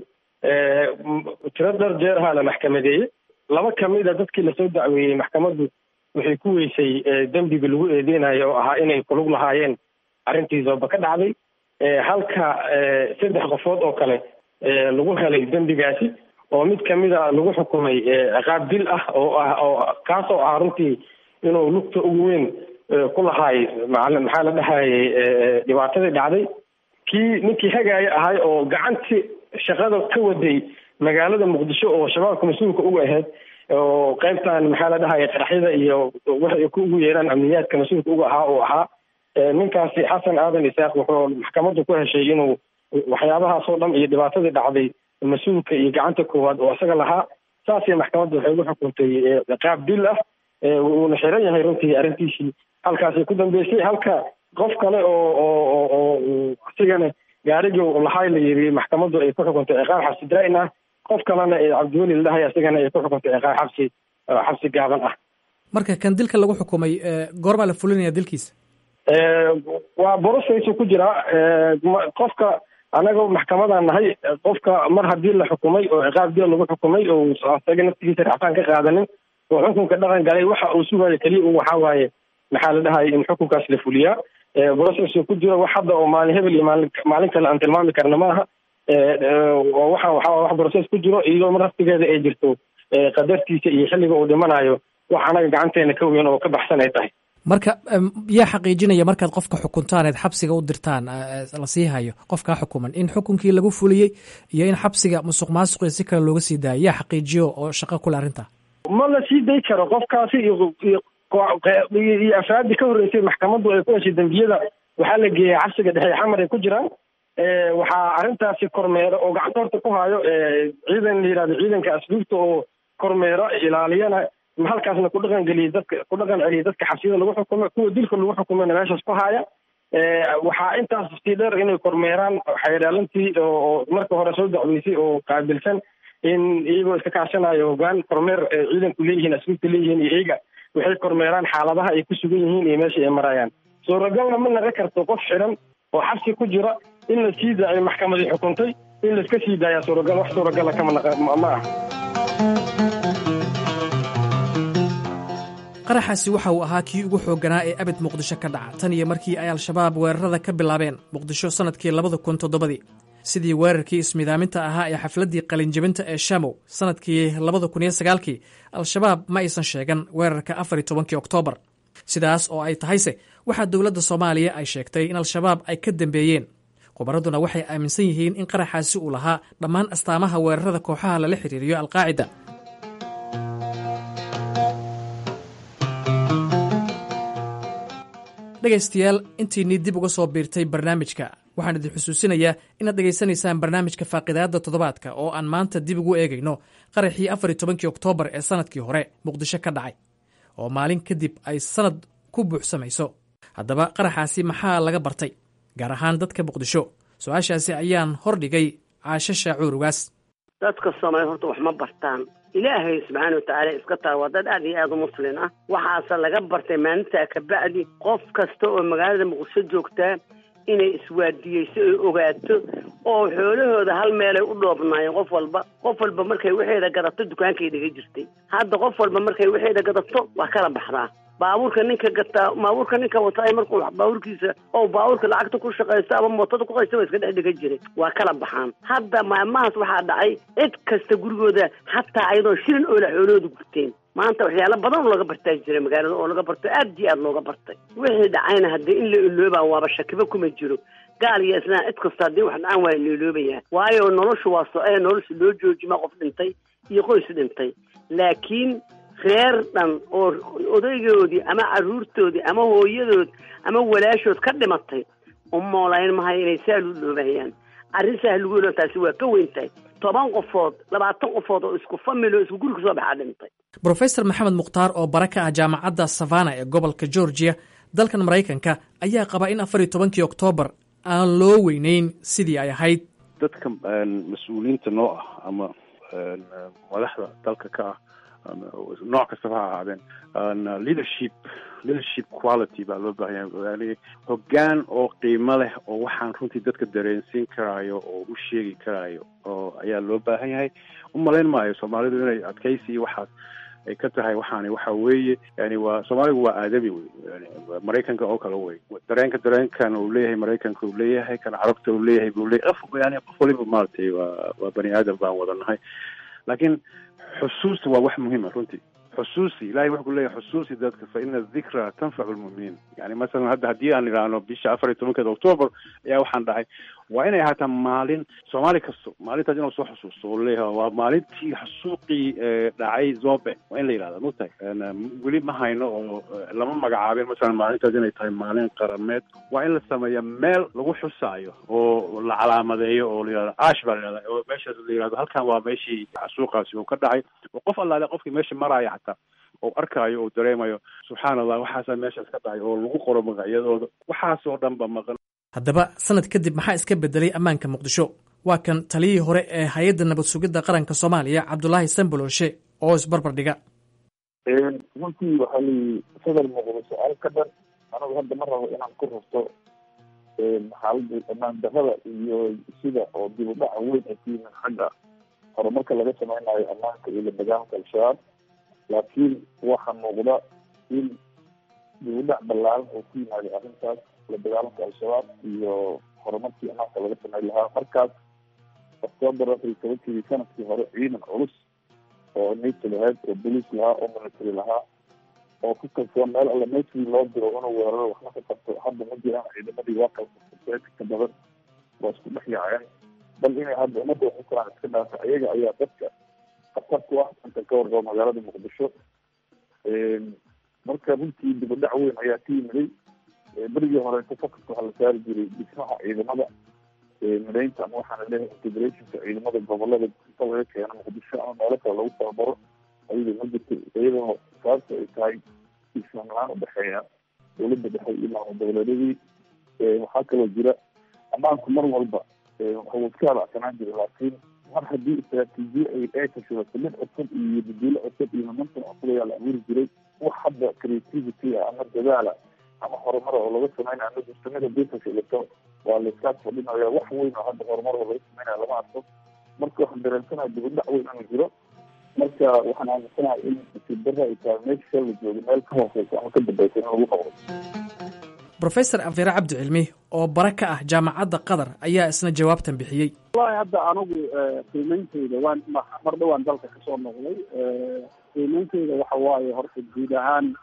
tiro dhar jeer ahaa la maxkamadeeyey laba kamid a dadkii lasoo dacweeyey maxkamaddu waxay ku weysay dembiga lagu eedeynayo oo ahaa inay kulug lahaayeen arrintii zoobe ka dhacday halka saddex qofood oo kale lagu helay dembigaasi oo mid kamida lagu xukumay ciqaab dil ah oo ah oo kaasoo ah runtii inuu lugta ugu weyn ku lahaay maxaa la dhahayay dhibaatadii dhacday kii ninkii hagaaya ahay oo gacantii shaqada ka waday magaalada muqdisho oo shabaabka mas-uulka uga ahayd oo qaybtan maxaa la dhahaya qaraxyada iyo waxay ku ugu yeeraan amniyaadka mas-uulka uga ahaa oo ahaa ninkaasi xasan aadan isaaq wuxuu maxkamaddu ku heshay inuu waxyaabahaasoo dhan iyo dhibaatadii dhacday mas-uulka iyo gacanta koowaad oo isaga lahaa saasay maxkamadda waxay ugu xukuntay qaab dil ah wuuna xiran yahay runtii arrintiisii halkaasay ku dambeysay halka qof kale oo oo oo isigana gaarigii lahay la yiri maxkamaddu ay ku xukuntay ciqaab xabsi daa'in ah qof kalena ee cabdiweli la dhahay isigana ay ku xukuntay ciqaab xabsi xabsi gaaban ah marka kan dilka lagu xukumay goorbaa la fulinaya dilkiisa waa borosaysu ku jiraa qofka anaga maxkamadaan nahay qofka mar haddii la xukumay oo ciqaab dil lagu xukumay oo isaga naftigiisa racfaan ka qaadanin oo xukunka dhaqan galay waxa uu sugayo keliya un waxaa waaye maxaa la dhahaya in xukunkaas la fuliyaa brocessu ku jiro wax hadda oo maalin hebel iyo maalin maalin kale aan tilmaami karna maaha waxa waxaa wax broces ku jiro iyadoo mar naftigeeda ay jirto qadartiisa iyo xilliga uu dhimanayo wax anaga gacanteena ka weyn oo ka baxsan ay tahay marka yaa xaqiijinaya markaad qofka xukuntaan eed xabsiga u dirtaan la sii hayo qofkaa xukuman in xukunkii lagu fuliyey iyo in xabsiga musuq maasuqi si kale looga sii daayo yaa xaqiijiyo oo shaqo kule arrinta ma la sii day karo qofkaasi iyo iyo afraadii ka horreysay maxkamaddu ay ku heshay dembiyada waxaa la geeyay xabsiga dhexe xamar ay ku jiraan waxaa arrintaasi kormeero oo gacanta horta ku hayo ciidan la yihahdo ciidanka asluubta oo kormeero ilaaliyana halkaasna ku dhaqan geliyay dadka ku dhaqan celiyay dadka xabsiyada lagu xukumo kuwa dilka lagu xukumana meeshaas ku haya waxaa intaas sii dheer inay kormeeraan xeydhaalantii oo marka hore soo dacweysay oo qaabilsan in iyagoo iska kaashanayo hogaan kormeer ciidanku leeyihiin asluubta leeyihiin iyo iyaga waxay kormeeraan xaaladaha ay ku sugan yihiin iyo meesha ay marayaan suuragalna ma naga karto qof xiran oo xabsi ku jira in la sii daayo maxkamadii xukuntay in laiska sii daaya suuragal wax suuragala kama ma ah qaraxaasi waxa uu ahaa kii ugu xoogganaa ee abid muqdisho ka dhaca tan iyo markii ay al-shabaab weerarada ka bilaabeen muqdisho sannadkii labada kun toddobadii sidii weerarkii ismidaaminta ahaa ee xafladdii qalinjabinta ee shamow sannadkii labada kun iyo sagaalkii al-shabaab ma aysan sheegan weerarka afar iyo tobankii oktoobar sidaas oo ay tahayse waxaa dowladda soomaaliya ay sheegtay in al-shabaab ay ka dambeeyeen khubaraduna waxay aaminsan yihiin in qaraxaasi uu lahaa dhammaan astaamaha weerarada kooxaha lala xiriiriyo alqaacida dhegaystayaal intiinii dib uga soo biirtay barnaamijka waxaan idin xusuusinayaa inaad dhegaysanaysaan barnaamijka faaqidaadda toddobaadka oo aan maanta dib ugu eegayno qaraxii afar iyo tobankii oktoobar ee sannadkii hore muqdisho ka dhacay oo maalin kadib ay sannad ku buuxsamayso haddaba qaraxaasi maxaa laga bartay gaar ahaan dadka muqdisho su-aashaasi ayaan hordhigay caasho shaacuur ugaas dadka soomaaliya horta wax ma bartaan ilaahay subxaana watacaala iska taa waa dad aad iyo aad u muslin ah waxaase laga bartay maalintaa kabacdi qof kasta oo magaalada muqdisho joogtaa inay iswaadiyeyso oy ogaato oo xoolahooda hal meelay u dhoobnaayeen qof walba qof walba markay waxeeda gadato dukaankay dhiga jirtay hadda qof walba markay waxeeda gadato waa kala baxdaa baabuurka ninka gataa baabuurka ninka wataa markuu baabuurkiisa oo baabuurka lacagta ku shaqaysto ama mootada ku qaysta waa iska dhex dhigan jiray waa kala baxaan hadda maalmahaas waxaa dhacay cid kasta gurigooda xataa ayadoo shilin oola xoolahooda gurteen maanta waxyaalo badan oo laga bartaa jira magaalada oo laga barto aad iyo aad looga bartay wixii dhacayna haddii in la iloobaa waaba shakiba kuma jiro gaal iyo islaan cid kasta haddii wax dhacaan waa la iloobayaa waayo noloshu waa so-ee nolosha loo joojima qof dhintay iyo qoys dhintay laakiin reer dhan oo odaygoodii ama carruurtoodii ama hooyadood ama walaashood ka dhimatay u moolayn mahayo inay saa lu dhoobayaan arrin sahlugoolo taasi waa ka weyn tahay toban qofood labaatan qofood oo isku famil oo isku guri kasoo baxaa dhintay brofesor maxamed mukhtaar oo bara ka ah jaamacadda savana ee gobolka georgiya dalkan maraykanka ayaa qaba in afar iyo tobankii oktoobar aan loo weynayn sidii ay ahayd dadka mas-uuliyiinta noo ah ama madaxda dalka ka ah ama nooc kastaba ha ahaadeen leadership leadership quality baa loo baahan yahay yani hoggaan oo qiimo leh oo waxaan runtii dadka dareensiin karaayo oo u sheegi karaayo oo ayaa loo baahan yahay u malayn maayo soomaalidu inay adkaysi iyo waxaas ay ka tahay waxaani waxa weeye yani waa soomaaligu waa aadami wey yani maraykanka oo kale wey dareenka dareenkan uu leeyahay maraykanka uu leeyahay kan carabta uu leeyahay buu leeyahay qof yani qof waliba maaragtay waa waa bani aadam baan wada nahay laakiin xusuusta waa wax muhiima runtii xusuusi ilahay wuxuu ku leeyahay xusuusi dadka fa ina dikra tanfacu lmuminiin yani masalan hadda haddii aan idhaahno bisha afar iyo tobankeeda october ayaa waxaan dhahay waa inay ahaataa maalin soomaali kasto maalintaas inuu soo xusuusto oo leeyahay waa maalintii xasuuqii dhacay zobe waa in la yidhahda mugtahay weli ma hayno oo lama magacaabin masalan maalintaas inay tahay maalin qarameed waa in la sameeya meel lagu xusaayo oo la calaamadeeyo oo la yidhahdo ash baa la yidhahda oo meeshaas la yidhahdo halkan waa meeshii xasuuqaasi uu ka dhacay oo qof allaale qofkii meesha maraya xataa oo arkaayo oo dareemayo subxaana allah waxaasaa meeshaas ka dhacay oo lagu qoro magacyadooda waxaasoo dhan ba maqan haddaba sanad kadib maxaa iska bedelay ammaanka muqdisho waa kan taliyihii hore ee hay-adda nabad sugidda qaranka soomaaliya cabdulaahi sambololshe oo isbarbar dhiga runtii waxaa layihi sadar muqdisho alka dhan anagu hadda ma rabo inaan ku rarto xaaladda ammaan darrada iyo sida oo dib u dhaca weyn ay ku yimin xagga horumarka laga sameynayo ammaanka iyo la dagaalanka al-shabaab laakiin waxaa muuqda in dib u dhac ballaaran oo ku yimaada arrintaas la dagaalanka al-shabaab iyo horumarkii ammaanka laga sameyn lahaa markaas octoobar afar iyo tobankii sanadkii hore ciidan culus oo nato lahayd oo boliis lahaa oo military lahaa oo ku kalsoon meel alla meeshii loo diro inuu weeraro waxna ka qabto hadda ma jiraan ciidamadii waa kala ka badan waa isku dhex yaaceen bal inay hadda ummadda waxu karaan iska dhaafa ayaga ayaa dadka khatar ku ah inta ka warqabo magaalada muqdisho marka runtii dib u dhac weyn ayaa ka yimiday berigii horeeto focuska waxaa la saari jiray dhismaha ciidamada midaynta ama waxaana leeyahay integrationka ciidamada gobolada inta laga keeno muqdisho ama meelo kale lagu tababaro ayada ma jirto iyadoo sababta ay tahay islam la-aan udhexeeya dowladda dhexe iyo maamul goboleedyadii waxaa kaloo jira ammaanku mar walba waxuu iska halacsanaan jiray laakiin mar haddii istaraatiijiye ay ay tashidato mid cusub iyo baduulo cusub iyo momentum cusub ayaa la abuuri jiray wax hadda creativity ah ama dadaala ama horumar oo laga sameynaya ama justamida hadii tashidato waa laiskaas fadhinaya wax weyn oo hadda horumar oo laga sameynaya lama arko marka waxaan dareensanaha dib u dhac weyn inuu jiro marka waxaan aaminsanahay in nasiib darra ay tahay meesha la joogo meel ka hooseysa ama ka dambeysa in lagu noqdo brofesor afeere cabdi cilmi oo bare ka ah jaamacadda qatar ayaa isna jawaabtan bixiyey wallahi hadda anigu qiimeynteyda waan mar dhowaan dalka kasoo noqday qiimeynteyda waxa waaye horta guud ahaan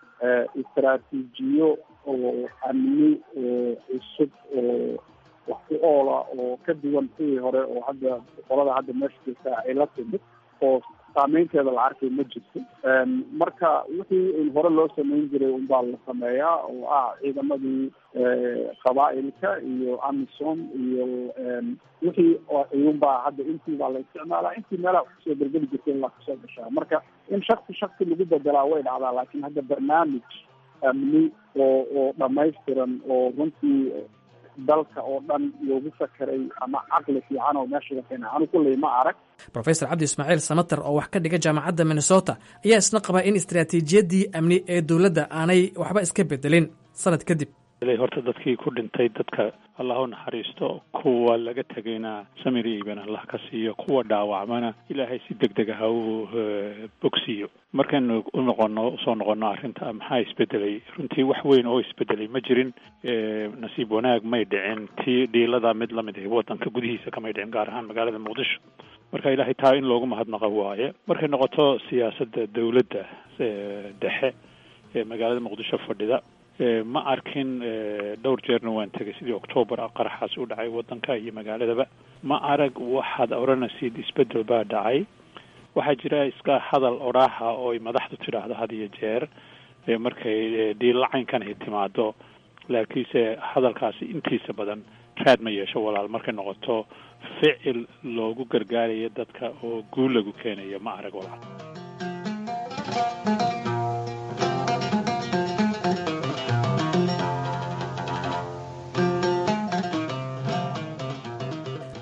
istaraatiijiyo oo amni oo cusub oo wax ku oola oo ka duwan kuwii hore oo hadda qolada hadda meesha jirta ay la timid oo saameynteeda la arkay ma jirto marka wixii in hore loo sameyn jiray unbaa la sameeyaa oo ah ciidamadii qabaa'ilka iyo amisom iyo wixii iyunbaa hadda intii baa la isticmaalaa intii meelaha kusoo bergeli jirtay in la kasoo gashaa marka in shaksi shaksi lagu bedelaa way dhacdaa laakiin hadda barnaamij amni oo oo dhamaystiran oo runtii dalka oo dhan loogu fakeray ama caqli fiican oo meesha keena anu kulley ma arag rofesor cabdi ismaaciil samater oo wax ka dhiga jaamacadda minnesota ayaa isna qabaa in istaraatiijiyadii amni ee dowladda aanay waxba iska bedelin sanad kadib horta dadkii ku dhintay dadka allah u naxariisto kuwa laga tegayna samir iyo iban allah ka siiyo kuwa dhaawacmana ilaahay si deg deg ah u bogsiiyo markaynu u noqono usoo noqono arrinta maxaa isbedelay runtii wax weyn oo isbedelay ma jirin nasiib wanaag may dhicin tii dhiilada mid lamid ah wadanka gudihiisa kamay dhicin gaar ahaan magaalada muqdisho marka ilaahay taa in loogu mahadnaqo waaye markay noqoto siyaasadda dowladda dhexe ee magaalada muqdisho fadhida ma arkin dhowr jeerna waan tegay sidii octoobar ah qaraxaas u dhacay wadanka iyo magaaladaba ma arag waxaad odhanaysid isbedel baa dhacay waxaa jira iska hadal odhaaha oo ay madaxdu tidhaahdo had iyo jeer markay dhiillacaynkan ay timaado laakiinse hadalkaasi intiisa badan raad ma yeesho walaal markay noqoto ficil loogu gargaarayo dadka oo guul lagu keenayo ma arag walaal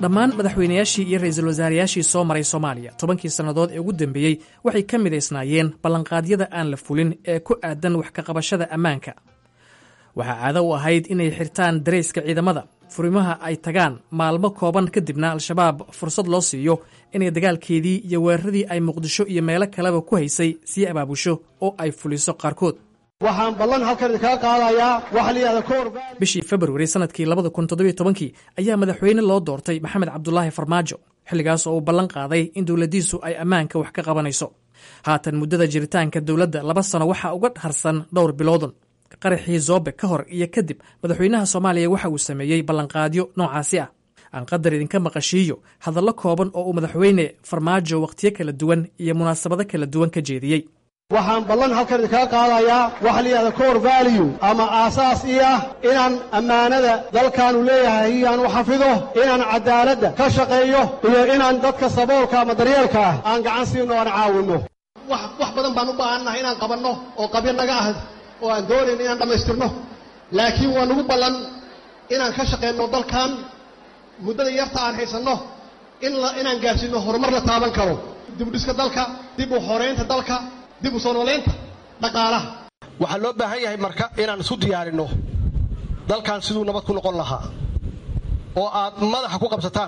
dhammaan madaxweynayaashii iyo ra'iisul wasaarayaashii soo maray soomaaliya tobankii sannadood ee ugu dambeeyey waxay ka midaysnaayeen ballanqaadyada aan la fulin ee ku aadan wax ka qabashada ammaanka waxaa caado u ahayd inay xirtaan darayska ciidamada furimaha ay tagaan maalmo kooban kadibna al-shabaab fursad loo siiyo inay dagaalkeedii iyo weeraradii ay muqdisho iyo meelo kaleba ku haysay sii abaabusho oo ay fuliso qaarkood waxaan ballan halkan idinkaga qaadayaa waxa la yidhahda koor bishii februari sannadkii labada kun toddobiyo tobankii ayaa madaxweyne loo doortay maxamed cabdulaahi farmaajo xilligaas oo uu ballan qaaday in dowladdiisu ay ammaanka wax ka qabanayso haatan muddada jiritaanka dowladda laba sano waxaa uga harsan dhowr biloodun qaraxii zoobe ka hor iyo kadib madaxweynaha soomaaliya waxa uu sameeyey ballanqaadyo noocaasi ah aan qadar idinka maqashiiyo hadallo kooban oo uu madaxweyne farmaajo wakhtiyo kala duwan iyo munaasabado kala duwan ka jeediyey waxaan ballan halkan idinkaga qaadayaa waxa la yidhahda core value ama aasaas ii ah inaan ammaanada dalkaanu leeyahay iyaan u xafido inaan cadaaladda ka shaqeeyo iyo inaan dadka saboolka ama daryeelka ah aan gacan siino aan caawinno wax wax badan baan u baahannahay inaan qabanno oo qabyo naga ah oo aan doonayno inaan dhammaystirno laakiin waa nagu ballan inaan ka shaqayno dalkan muddada yarta aan haysanno in la inaan gaarsiinno horumar la taaban karo dib u dhiska dalka dib u xoreynta dalka dib u soo noolaynta dhaqaalaha waxaa loo baahan yahay marka inaan isu diyaarinno dalkan siduu nabad ku noqon lahaa oo aad madaxa ku qabsataan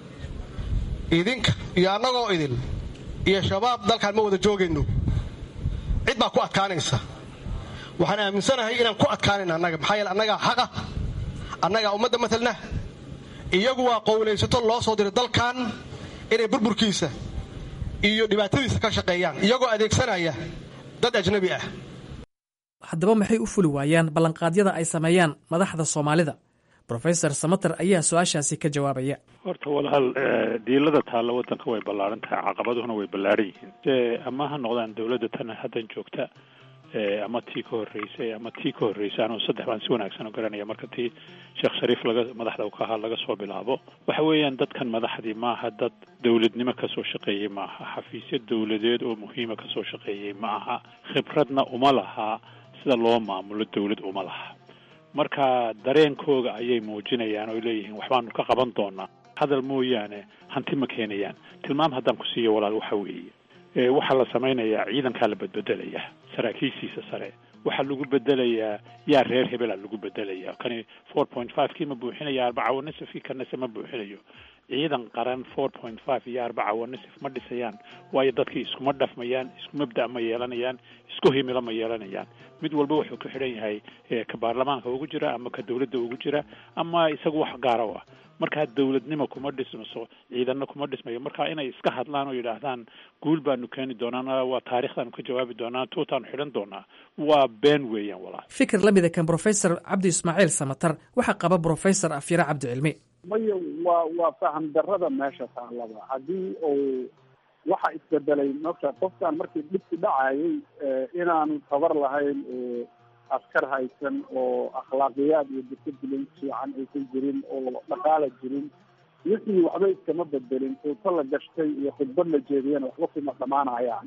idinka iyo annagoo idin iyo shabaab dalkaan ma wada joogayno cid baa ku adkaanaysa waxaan aaminsanahay inaan ku adkaanayna annaga maxaa yeele annagaa xaqa annagaa ummadda matalna iyagu waa qowlaysato loo soo diray dalkan inay burburkiisa iyo dhibaatadiisa ka shaqeeyaan iyagoo adeegsanaya dad ajnabi ah haddaba maxay u fuli waayaan ballanqaadyada ay sameeyaan madaxda soomaalida rofesor samater ayaa su-aashaasi ka jawaabaya horta walaal diilada taalla waddanka way ballaaran tahay caqabaduhuna way ballaaran yihiin ama ha noqdaan dowladda tan haddan joogta ama tii ka horreysay ama tii ka horreysay anuu saddex baan si wanaagsan u garanaya marka tii sheekh shariif laga madaxda u ka ahaa laga soo bilaabo waxa weeyaan dadkan madaxdii maaha dad dowladnimo kasoo shaqeeyey maaha xafiisyo dowladeed oo muhiima kasoo shaqeeyey ma aha khibradna uma laha sida loo maamulo dowlad uma laha marka dareenkooga ayay muujinayaan oo leeyihiin waxbaanu ka qaban doonaa hadal mooyaane hanti ma keenayaan tilmaam haddaan ku siiyo walaal waxa weeye waxaa la samaynayaa ciidankaa la bedbedelayaa saraakiishiisa sare waxaa lagu bedelayaa yaa reer hebela lagu bedelayaa kani four point five kii ma buuxinaya arbaca wanisifkii kanase ma buuxinayo ciidan qaran four point five iyo arbaca wanisif ma dhisayaan waayo dadkii iskuma dhafmayaan isku mabda' ma yeelanayaan isku himilo ma yeelanayaan mid walba wuxuu ku xidhan yahay ka baarlamaanka ugu jira ama ka dowladda ugu jira ama isagu wax gaara u ah markaa dowladnimo kuma dhismaso ciidanna kuma dhismayo marka inay iska hadlaan oo yidhaahdaan guul baanu keeni doonaa waa taarikhdaanu ka jawaabi doonaa tuutaanu xidhan doonaa waa been weeyaan walaal fikir la mida kan brofesor cabdi ismaaciil samatar waxaa qaba brofesor afyare cabdi cilmi maya waa waa faham darrada meesha taalaba haddii uu waxa isbedelay marka qofkan markii dhibku dhacayay inaanu tabar lahayn oo askar haysan oo akhlaaqiyaad iyo discipline fiican aysan jirin oo dhaqaala jirin wixii waxba iskama bedelin tuuto la gashtay iyo khudbad la jeediyana waxba kuma dhamaanayaan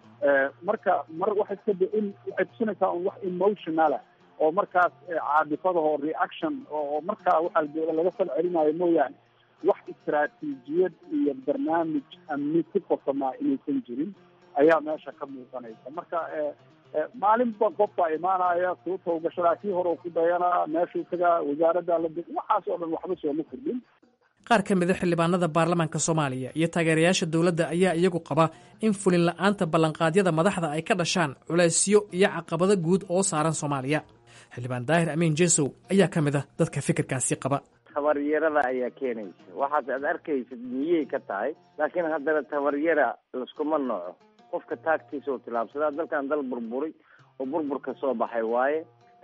marka mar waxay iska in waxay tusinaysaa un wax emotionala oo markaas caadifadaho reaction oo markaa waxaa laga fal celinayo mooyaane wax istaraatiijiyad iyo barnaamij amni ku qosamaa inaysan jirin ayaa meesha ka muuqanaysa marka maalinba qofbaa imaanaya suuta gashadaa kii hore ku dayanaa meeshuu tagaa wasaaradda la waxaas oo dhan waxba sooma kordhin qaar ka mida xildhibaanada baarlamaanka soomaaliya iyo taageerayaasha dowladda ayaa iyagu qaba in fulin la-aanta ballanqaadyada madaxda ay ka dhashaan culaysyo iyo caqabado guud oo saaran soomaaliya xildhibaan daahir amiin jesow ayaa ka mid a dadka fikirkaasi qaba tabaryarada ayaa keenaysa waxaas aad arkaysid miyay ka tahay laakiin haddana tabaryara laskuma nooco qofka taagtiisa oo tilaabsadaa dalkan dal burburay oo burburka soo baxay waaye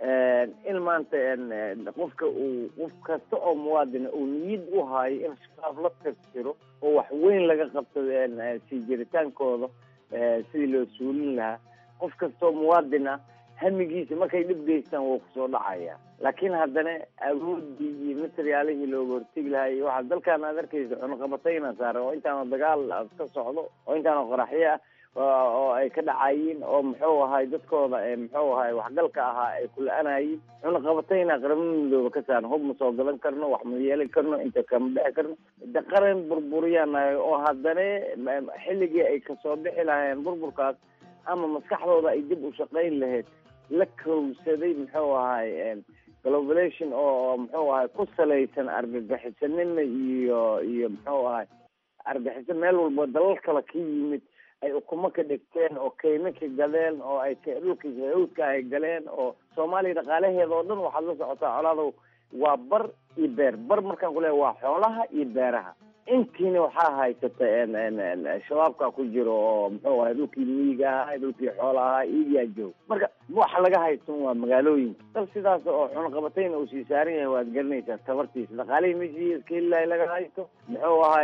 in maanta qofka uu qof kasta oo muwaadina uu niyad u haayo in shabaab la tirtiro oo wax weyn laga qabto sii jiritaankooda sidii loo suulin lahaa qof kastaoo muwaadin ah hamigiisa markay dhib geystaan wuu kusoo dhacaya laakiin haddana awoodii iyo materiaalihii looga hortegi lahaa iyo waxaa dalkan aad arkaysa cunaqabatayna saaran oo intaana dagaal ka socdo oo intaana qoraxyo ah oo ay ka dhacayiin oo muxuu ahay dadkooda muxuu ahay waxgalka ahaa ay kula-anayiin cunaqabatayna qaramada midooba ka saaran hub ma soo gadan karno wax ma yeeli karno inta kama dhexi karno de qaran burburiyanahay oo haddana xilligii ay kasoo bixi lahaayeen burburkaas ama maskaxdooda ay dib u shaqayn lahayd la kowsaday muxuu ahay globalization oo muxuu ahay ku salaysan argagixisanimo iyo iyo muxuu ahay argaxiso meel walba dalal kale ka yimid ay ukumo ka dhigteen oo kaymo ka gadeen oo ay dhulka hawdka ay galeen oo soomaaliya dhaqaalaheeda oo dhan waxaad la socotaa colaadow waa bar iyo beer bar markaan ku leeya waa xoolaha iyo beeraha intiina waxaa haysata shabaabka ku jiro oo muxuu ahay dhulkii miyiga ahaa dhulkii xoola ahaa iyaa joog marka waxa laga haysan waa magaalooyinka dal sidaas oo cunaqabatayna uu sii saaran yahay waad garanaysaa tabartiisa dhaqaalihii meeshii iska helilahay laga haysto muxuu ahay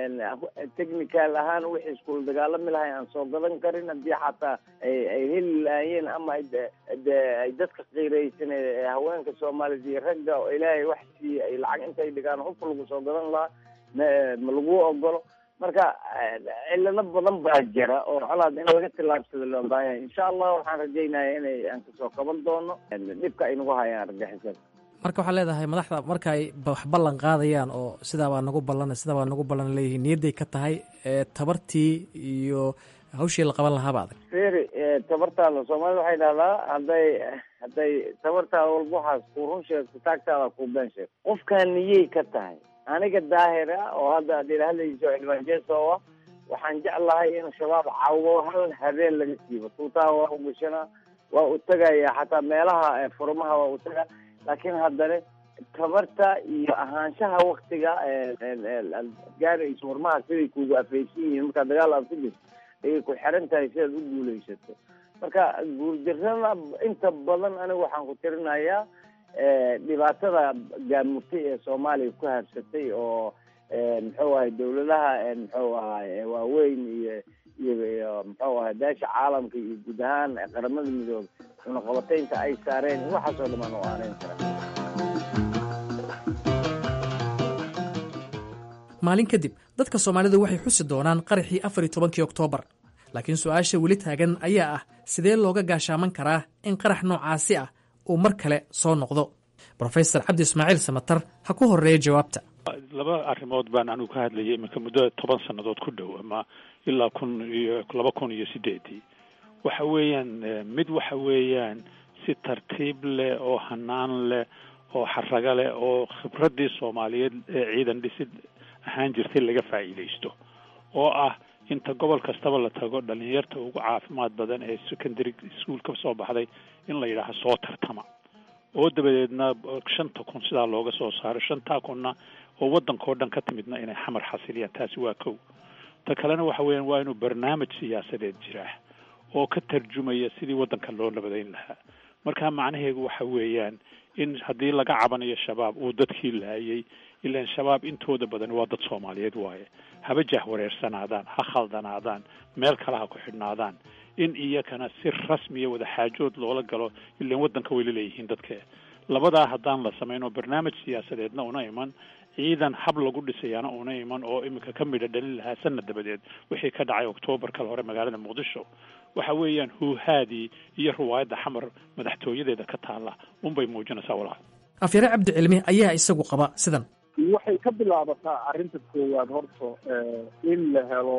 technical ahaan wixii iskula dagaalami lahay aan soo gadan karin haddii xataa ay ay heli lahaayeen ama ay de ay dadka qiiraysan ee haweenka soomaaliyed iyo ragga oo ilaahay wax siiye ay lacag intay dhigaan hubka lagu soo gadan lahaa ma ma lagu ogolo marka cilado badan baa jira oo colaad in laga tillaabsado loo baahanyahay insha allah waxaan rajaynaya inay aan kasoo kaban doono dhibka ay nagu hayaan argixisada marka waxaa leedahay madaxda marka ay wax ballan qaadayaan oo sidaabaa nagu ballan sidaabaa nagu ballan leeyihiin niyadday ka tahay tabartii iyo hawshii la qaban lahaaba adag feri tabartaada soomaalida waxay dhahdaa hadday hadday tabartaada walba waxaas ku run sheegto taagtaada ku been sheegto qofkaan niyey ka tahay aniga daahir ah oo hadda ad ila hadlayso xildhibaan jeesow ah waxaan jeclahay in shabaab cawo hal habeen laga siibo tuutaha waa u gashanaa waa u tegaya xataa meelaha furmaha waa u tagaa laakiin haddana tabarta iyo ahaanshaha waktiga gaarayso warmaha siday kugu afaysan yihiin markaa dagaal aad ku jirto ayay ku xiran tahay sidaad u guulaysato marka guurdarrada inta badan aniga waxaan ku tirinayaa dhibaatada gaamurtay ee soomaaliya ku habsatay oo muxuu ahay dawladaha muxuu ahay waaweyn iyo iyo muxuu ahay beesha caalamka iyo guud ahaan qaramada midoobe cunaqabataynta ay saareen waxaas oo dhamaan u aaneyn karaa maalin kadib dadka soomaalidu waxay xusi doonaan qaraxii afar iyo tobankii oktoobar laakiin su-aasha weli taagan ayaa ah sidee looga gaashaaman karaa in qarax noocaasi ah uu mar kale soo noqdo brofesor cabdi ismaaciil samatar ha ku horeeya jawaabta laba arrimood baan anigu ka hadlayay iminka muddo toban sannadood ku dhow ama ilaa kun iyo laba kun iyo sideedii waxa weeyaan mid waxa weeyaan si tartiib leh oo hanaan leh oo xaraga leh oo khibraddii soomaaliyeed ee ciidan dhisid ahaan jirtay laga faa'iidaysto oo ah inta gobol kastaba la tago dhalinyarta ugu caafimaad badan ee secondary school ka soo baxday in la yidhaaha soo tartama oo dabadeedna shanta kun sidaa looga soo saaro shantaa kunna oo waddankao dhan ka timidna inay xamar xasiliyaan taasi waa kow ta kalena waxa weeyaan waa inuu barnaamij siyaasadeed jiraa oo ka tarjumaya sidii waddanka loo nabadayn lahaa marka macnaheedu waxa weeyaan in haddii laga cabanayo shabaab uu dadkii laayay ilaan shabaab intooda badan waa dad soomaaliyeed waaye haba jahwareersanaadaan ha khaldanaadaan meel kale ha ku xidhnaadaan in iyakana si rasmiya wada xaajood loola galo ilaan waddanka way la leeyihiin dadka labadaa haddaan la samayn oo barnaamij siyaasadeedna una iman ciidan hab lagu dhisayaana una iman oo iminka ka midha dhalin lahaa sanad dabadeed wixii ka dhacay oktoobar kale hore magaalada muqdisho waxa weeyaan huuhaadii iyo riwaayadda xamar madaxtooyadeeda ka taalla unbay muujinaysaa walaal afyare cabdi cilmi ayaa isagu qaba sidan waxay ka bilaabataa arrinta koowaad horta in la helo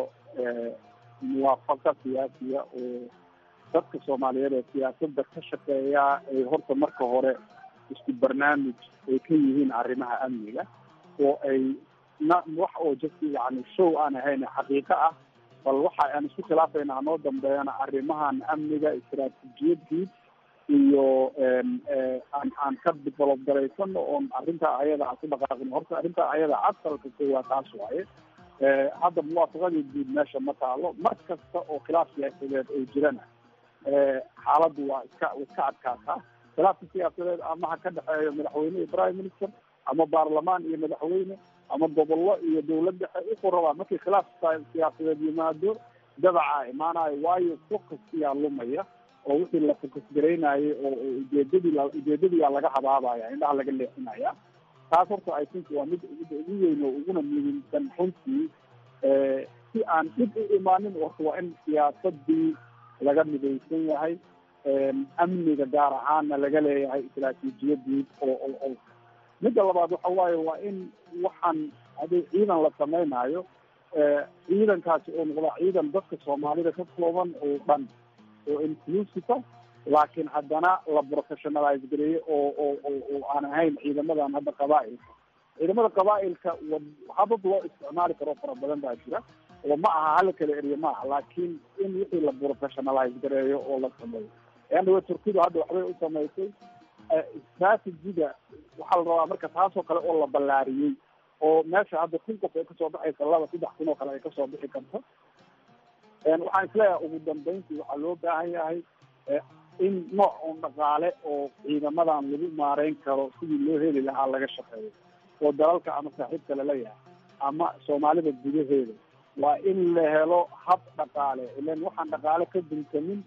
muwaafaqa siyaasiya oo dadka soomaaliyeed ee siyaasadda ka shaqeeya ay horta marka hore isku barnaamij ay ka yihiin arrimaha amniga oo ay na wax oo just yani show aan ahayn xaqiiqo ah bal waxa aan isku khilaafayna hanoo dambeeyana arrimahan amniga istaraatiijiyadii iyo aan aan ka develop garaysano oon arrintaa ayada aan ku dhaqaaqin horta arrintaa ayada asalka koowaad taas waaye hadda muwaafaqadii guud meesha ma taalo mar kasta oo khilaaf siyaasadeed ay jirana xaaladdu waa iska iska adkaataa khilaafka siyaasadeed ama ha ka dhexeeyo madaxweyne iyo prime minister ama baarlamaan iyo madaxweyne ama gobollo iyo dawlad dhexe wuxuu rabaa markii khilaaf siyaasadeed yimaado dabacaa imaanayo waayo focuskiyaa lumaya oo wixii la focus garaynayay oo ujeedadii la ujeedadiyaa laga habaabaya indhaha laga leexinaya taas horta i think waa mid midda ugu weyn oo uguna muhiimsan runtii si aan dhib u imaanin warka waa in siyaasadii laga midaysan yahay amniga gaar ahaanna laga leeyahay istaraatiijiyadii oo oo oo midda labaad waxa waaye waa in waxaan haddii ciidan la samaynayo ciidankaasi oo noqda ciidan dadka soomaalida ka kooban oo dhan oo inclusive laakiin haddana la professionalize gareeyo oo oo oo oo aan ahayn ciidamadan hadda qabaa-ilka ciidamada qabaa-ilka habab loo isticmaali karo fara badan baa jira oo ma aha hala kala eriyo ma aha laakiin in wixii la professionalize gareeyo oo la sameeyo eandhawe turkidu hadda waxbay u samaysay strategiga waxaa la rabaa marka taasoo kale oo la ballaariyey oo meesha hadda kun qof ay kasoo baxaysa laba saddex kun oo kale ay kasoo bixi karto waxaan isleeyahay ugu dambeyntii waxaa loo baahan yahay in nooc un dhaqaale oo ciidamadan lagu maareyn karo sidii loo heli lahaa laga shaqeeyo oo dalalka ama saaxiibka lala yahay ama soomaalida gudaheeda waa in la helo hab dhaqaale ilan waxaan dhaqaale ka duntamin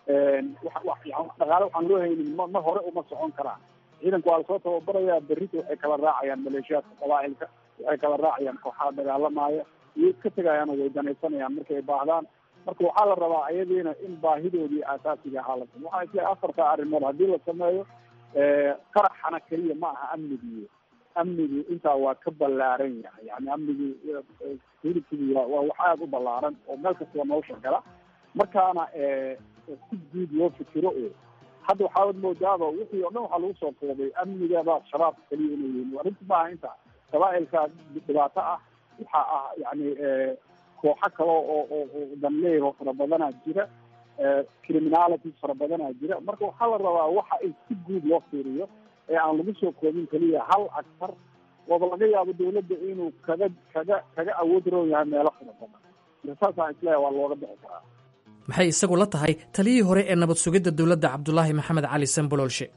dhaqaale waxaan loo haynin ma ma hore uma socon karaan ciidanka waa lasoo tababarayaa berrita waxay kala raacayaan maleeshiyaadka qabaa-ilka waxay kala raacayaan kooxaha dagaalamaya iyo iska tegayaan oo way danaysanayaan markay baahdaan marka waxaa la rabaa ayadiina in baahidoodii aasaasiga ahaa la sameyo waxaa isleeyahay afarta arrimood haddii la sameeyo qaraxana keliya ma aha amnigii amnigu intaa waa ka ballaaran yahay yani amnigu security waa waa wax aada u ballaaran oo meel kastaba nolosha gala markaana si guud loo fikiro oo hadda waxaad moodaaba wixii o dhan waxaa lagu soo koobay amnigaba shabaabka keliya inay yihiin arrinta maaha inta qabaa-ilka dhibaato ah waxa ah yani kooxo kale oo oo oo danleer oo fara badanaa jira criminalities fara badanaa jira marka waxaa la rabaa waxa in si guud loo fiiriyo ee aan lagu soo koobin keliya hal actar ooba laga yaabo dawladda inuu kaga kaga kaga awood roon yahay meelo fara badan marka saasaan isleeyahay waa looga bixi karaa maxay isagu la tahay taliyihii hore ee nabad sugidda dowladda cabdulaahi maxamed cali samboloolshe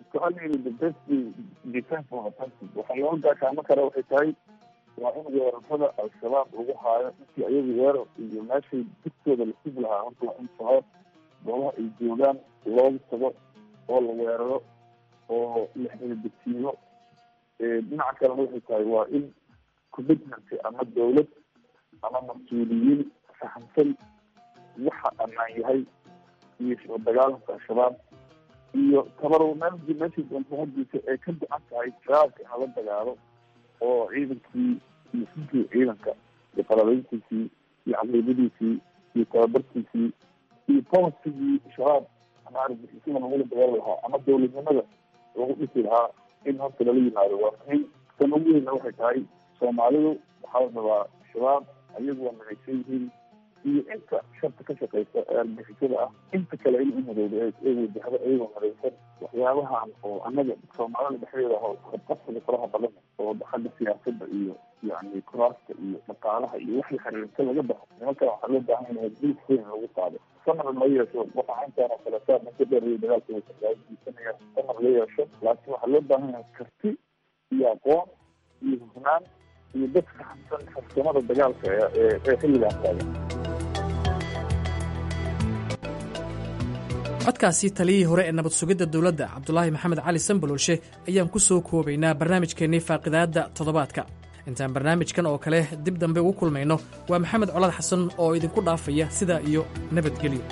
waxaa loo gaashaamo kara waxay tahay waa in weerarada al-shabaab lagu haayo intii ayagu weerar iyo meeshay dugtooda la sugi lahaa horta waa in shabaab goobaha ay joogaan loogu tago oo la weeraro oo la xeeldegsiiyo dhinaca kalena waxay tahay waa in commitment ama dawlad ama mas-uuliyiin fahamsan waxa ammaan yahay iyo soo dagaalanka al-shabaab iyo tabarnaamijii meeshii doonta hadiisa ee ka go-an tahay shabaabka in lala dagaalo oo ciidankii iyo sinkii ciidanka iyo qalabeyntiisii iyo caqiidadiisii iyo tababarkiisii iyo polisigii shabaab ama argixisada lagula dagaali lahaa ama dawladnimada lagu dhisi lahaa in horta lala yimaado waa muhiim tan ugu weyna waxay tahay soomaalidu waxaa la rabaa shabaab ayagu waa midaysan yihiin iyo inta sharta ka shaqeysa ee argixisada ah inta kale in umadowda ee wajahda iyagoo midaysan waxyaabahan oo annaga soomaalida dhexdeeda ah oo qabqabsiga faraha badan oo xagga siyaasadda iyo yani kuraasta iyo dhaqaalaha iyo wax la xiriirta laga baxo nimankan waxaa loo baahan yahay dil weyn lagu qaado samar la yeesho waxa intaan oo kale saa maka dheeriyo dagaalka waysanaya samar la yeesho laakiin waxaa loo baahan yahay karti iyo aqoon iyo hufnaan iyo dadka xamsan farsamada dagaalka ee ee xilligan taagan codkaasi taliyihii hore ee nabad sugidda dowladda cabdulaahi maxamed cali sambaloolshe ayaan ku soo koobaynaa barnaamijkeennii faaqidaadda toddobaadka intaan barnaamijkan oo kale dib dambe ugu kulmayno waa maxamed colaad xasan oo idinku dhaafaya sidaa iyo nabadgelyo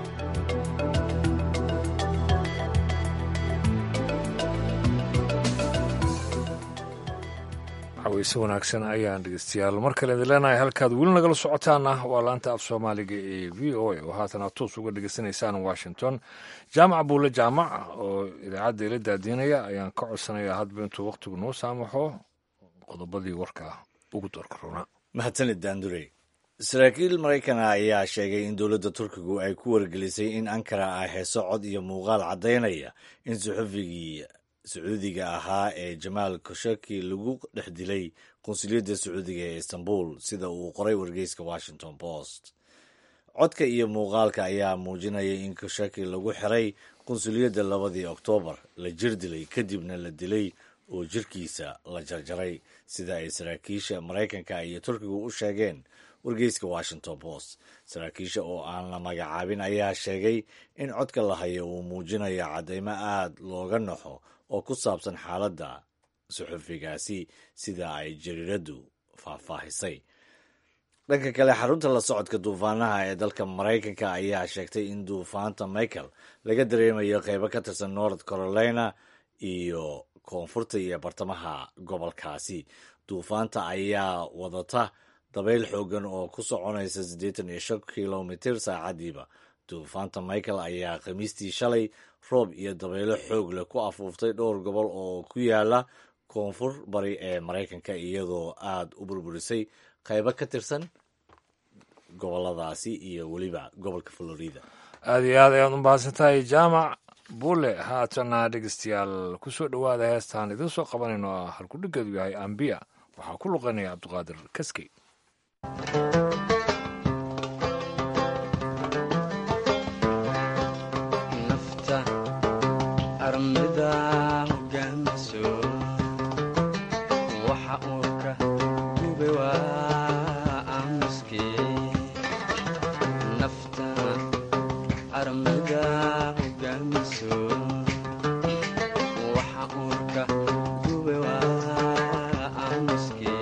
xaweyse wanaagsan ayaan dhegeystayaal mar kale idin leenahay halkaad weli nagala socotaana waa laanta af soomaaliga ee v o a oo haatan aad toos uga dhegeysanaysaan washington jaamac buule jaamac oo idaacadda ila daadiinaya ayaan ka codsanayaa hadba intuu wakhtigu noo saamaxo qodobadii warka ugu doorka roona mahadsanid daandurey saraakiil maraykana ayaa sheegay in dowladda turkigu ay ku wargelisay in ankara ay heeso cod iyo muuqaal caddaynaya in suxufigii sacuudiga ahaa ee jamaal koshaki lagu dhex dilay qunsuliyadda sacuudiga ee istanbul sida uu qoray wargeyska washington post codka iyo muuqaalka ayaa muujinaya in koshaki lagu xiray qunsuliyadda labadii oktoobar la jir dilay kadibna la dilay oo jirkiisa la jarjaray sida ay saraakiisha maraykanka iyo turkigu u sheegeen wargeyska washington post saraakiisha oo aan la magacaabin ayaa sheegay in codka la hayo uu muujinayo caddaymo aad looga naxo oo ku saabsan xaaladda suxufigaasi sida ay jariiraddu faahfaahisay dhanka kale xarunta la socodka duufaanaha ee dalka maraykanka ayaa sheegtay in duufaanta michael laga dareemayo qeybo ka tirsan north carolina iyo koonfurta iyo bartamaha gobolkaasi duufaanta ayaa wadata dabayl xoogan oo ku soconaysa siddeetan iyo shan kilomitir saacadiiba duufaanta michael ayaa khamiistii shalay roob iyo dabaylo xoog leh ku afuuftay dhowr gobol oo ku yaala koonfur bari ee maraykanka iyadoo aada u burburisay qaybo ka tirsan goboladaasi iyo weliba gobolka florida aada iyo aad ayaad u mahadsan tahay jaamac bulle haatana dhegeystayaal kusoo dhowaada heestaan idiin soo qabanayno ah halkudhigeedu yahay ambiya waxaa ku luqanaya cabdiqaadir kaskey nafta armida hogaamiso waxa uu ka gube waa aamuske nafta armida hogaamiso waxa uu ka gube waa aamuske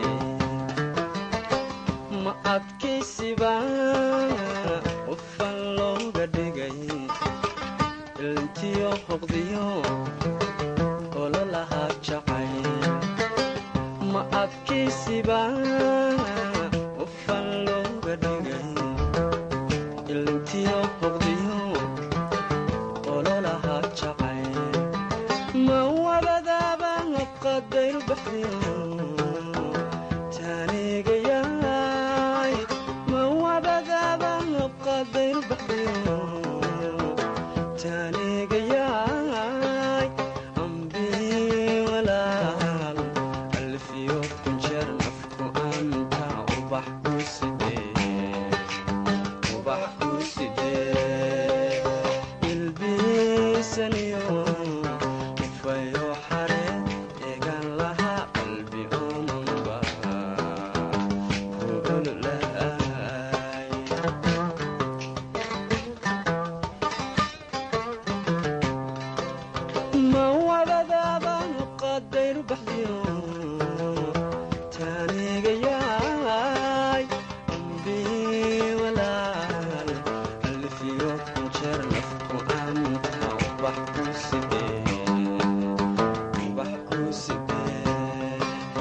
ma adkaysiba qofan looga dhigay ilintiyo hoqdiyo ololaha jacay ma adkaysiba qofan looga dhigay ilintiyo hoqdiyo ololaha jacay ma wabadaaba qadayr baxdiyo taanigayaay ma wabadaaba qadayr baxdiyo taanigayaay ambii walaal alfiyo kunjeer nafku anta ubax ku sidee ubax ku sidee ilbiisaniyo ufayo xare eegan laha qalbi omanba ku ololaay ma wadadaaba qadayr baxdiyo taanigayaay ambii walaal alfiyo kunjeer nafku anta ubax ku sidee ubax ku sidee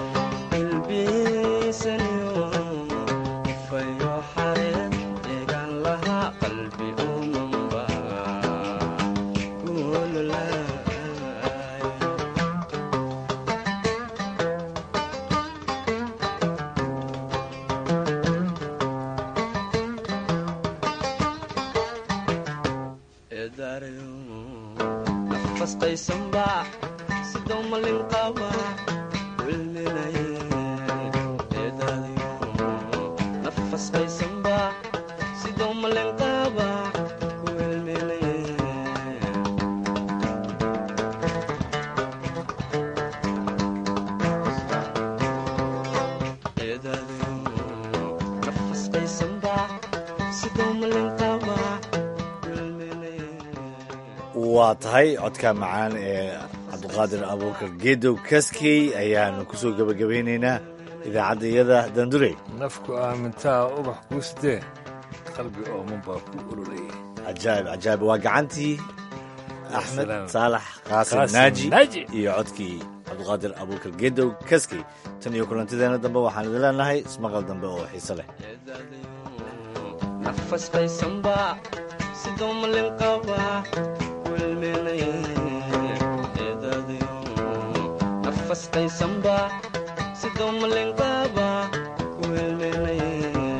ilbiisaniyo fayo xareen eegan laha qalbi umanba ku ololaay eedaarayo nafastaysanba sidoo malin qaba wilminaye eedaarayo nafastaysanba sidoo malin qaba wilminaye eedaarayo nafastaysanba sidoo malin qaba waa tahay codka macaan ee cabdiqaadir abuukar geedow kaskey ayaanu kusoo gebagabeynaynaa idaacaddayada dandurey nafku aamintaa ubax kuu sidee qalbi ooman baa ku ololaya cajaa'ib cajaa'ib waa gacantii axmed Salaam. saalax qaasim Qaasim naaji Naaji. iyo codkii cabdiqaadir abuukar geedow kaskey tan iyo kulantideena dambe waxaan idin leenahay ismaqal dambe oo xiise leh nafastaysanba sidoo malin qaba wilminaye eedaadayo nafastaysanba sidoo malin qaba wilminaye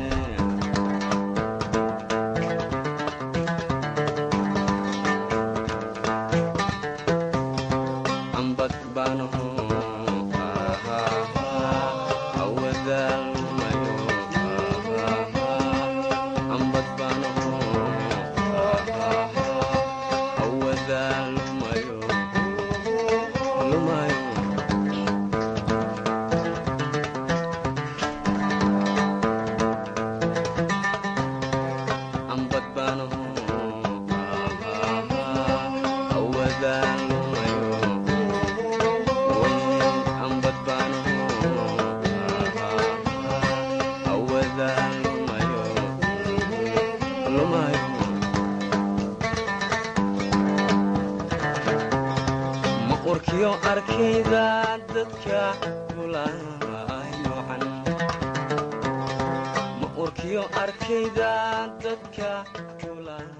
ambad baanaho awadaalmayo ambad baanaho awadaalmayo lumayo arkayda dadka kulaayocan ma urkiyo arkayda dadka kulaa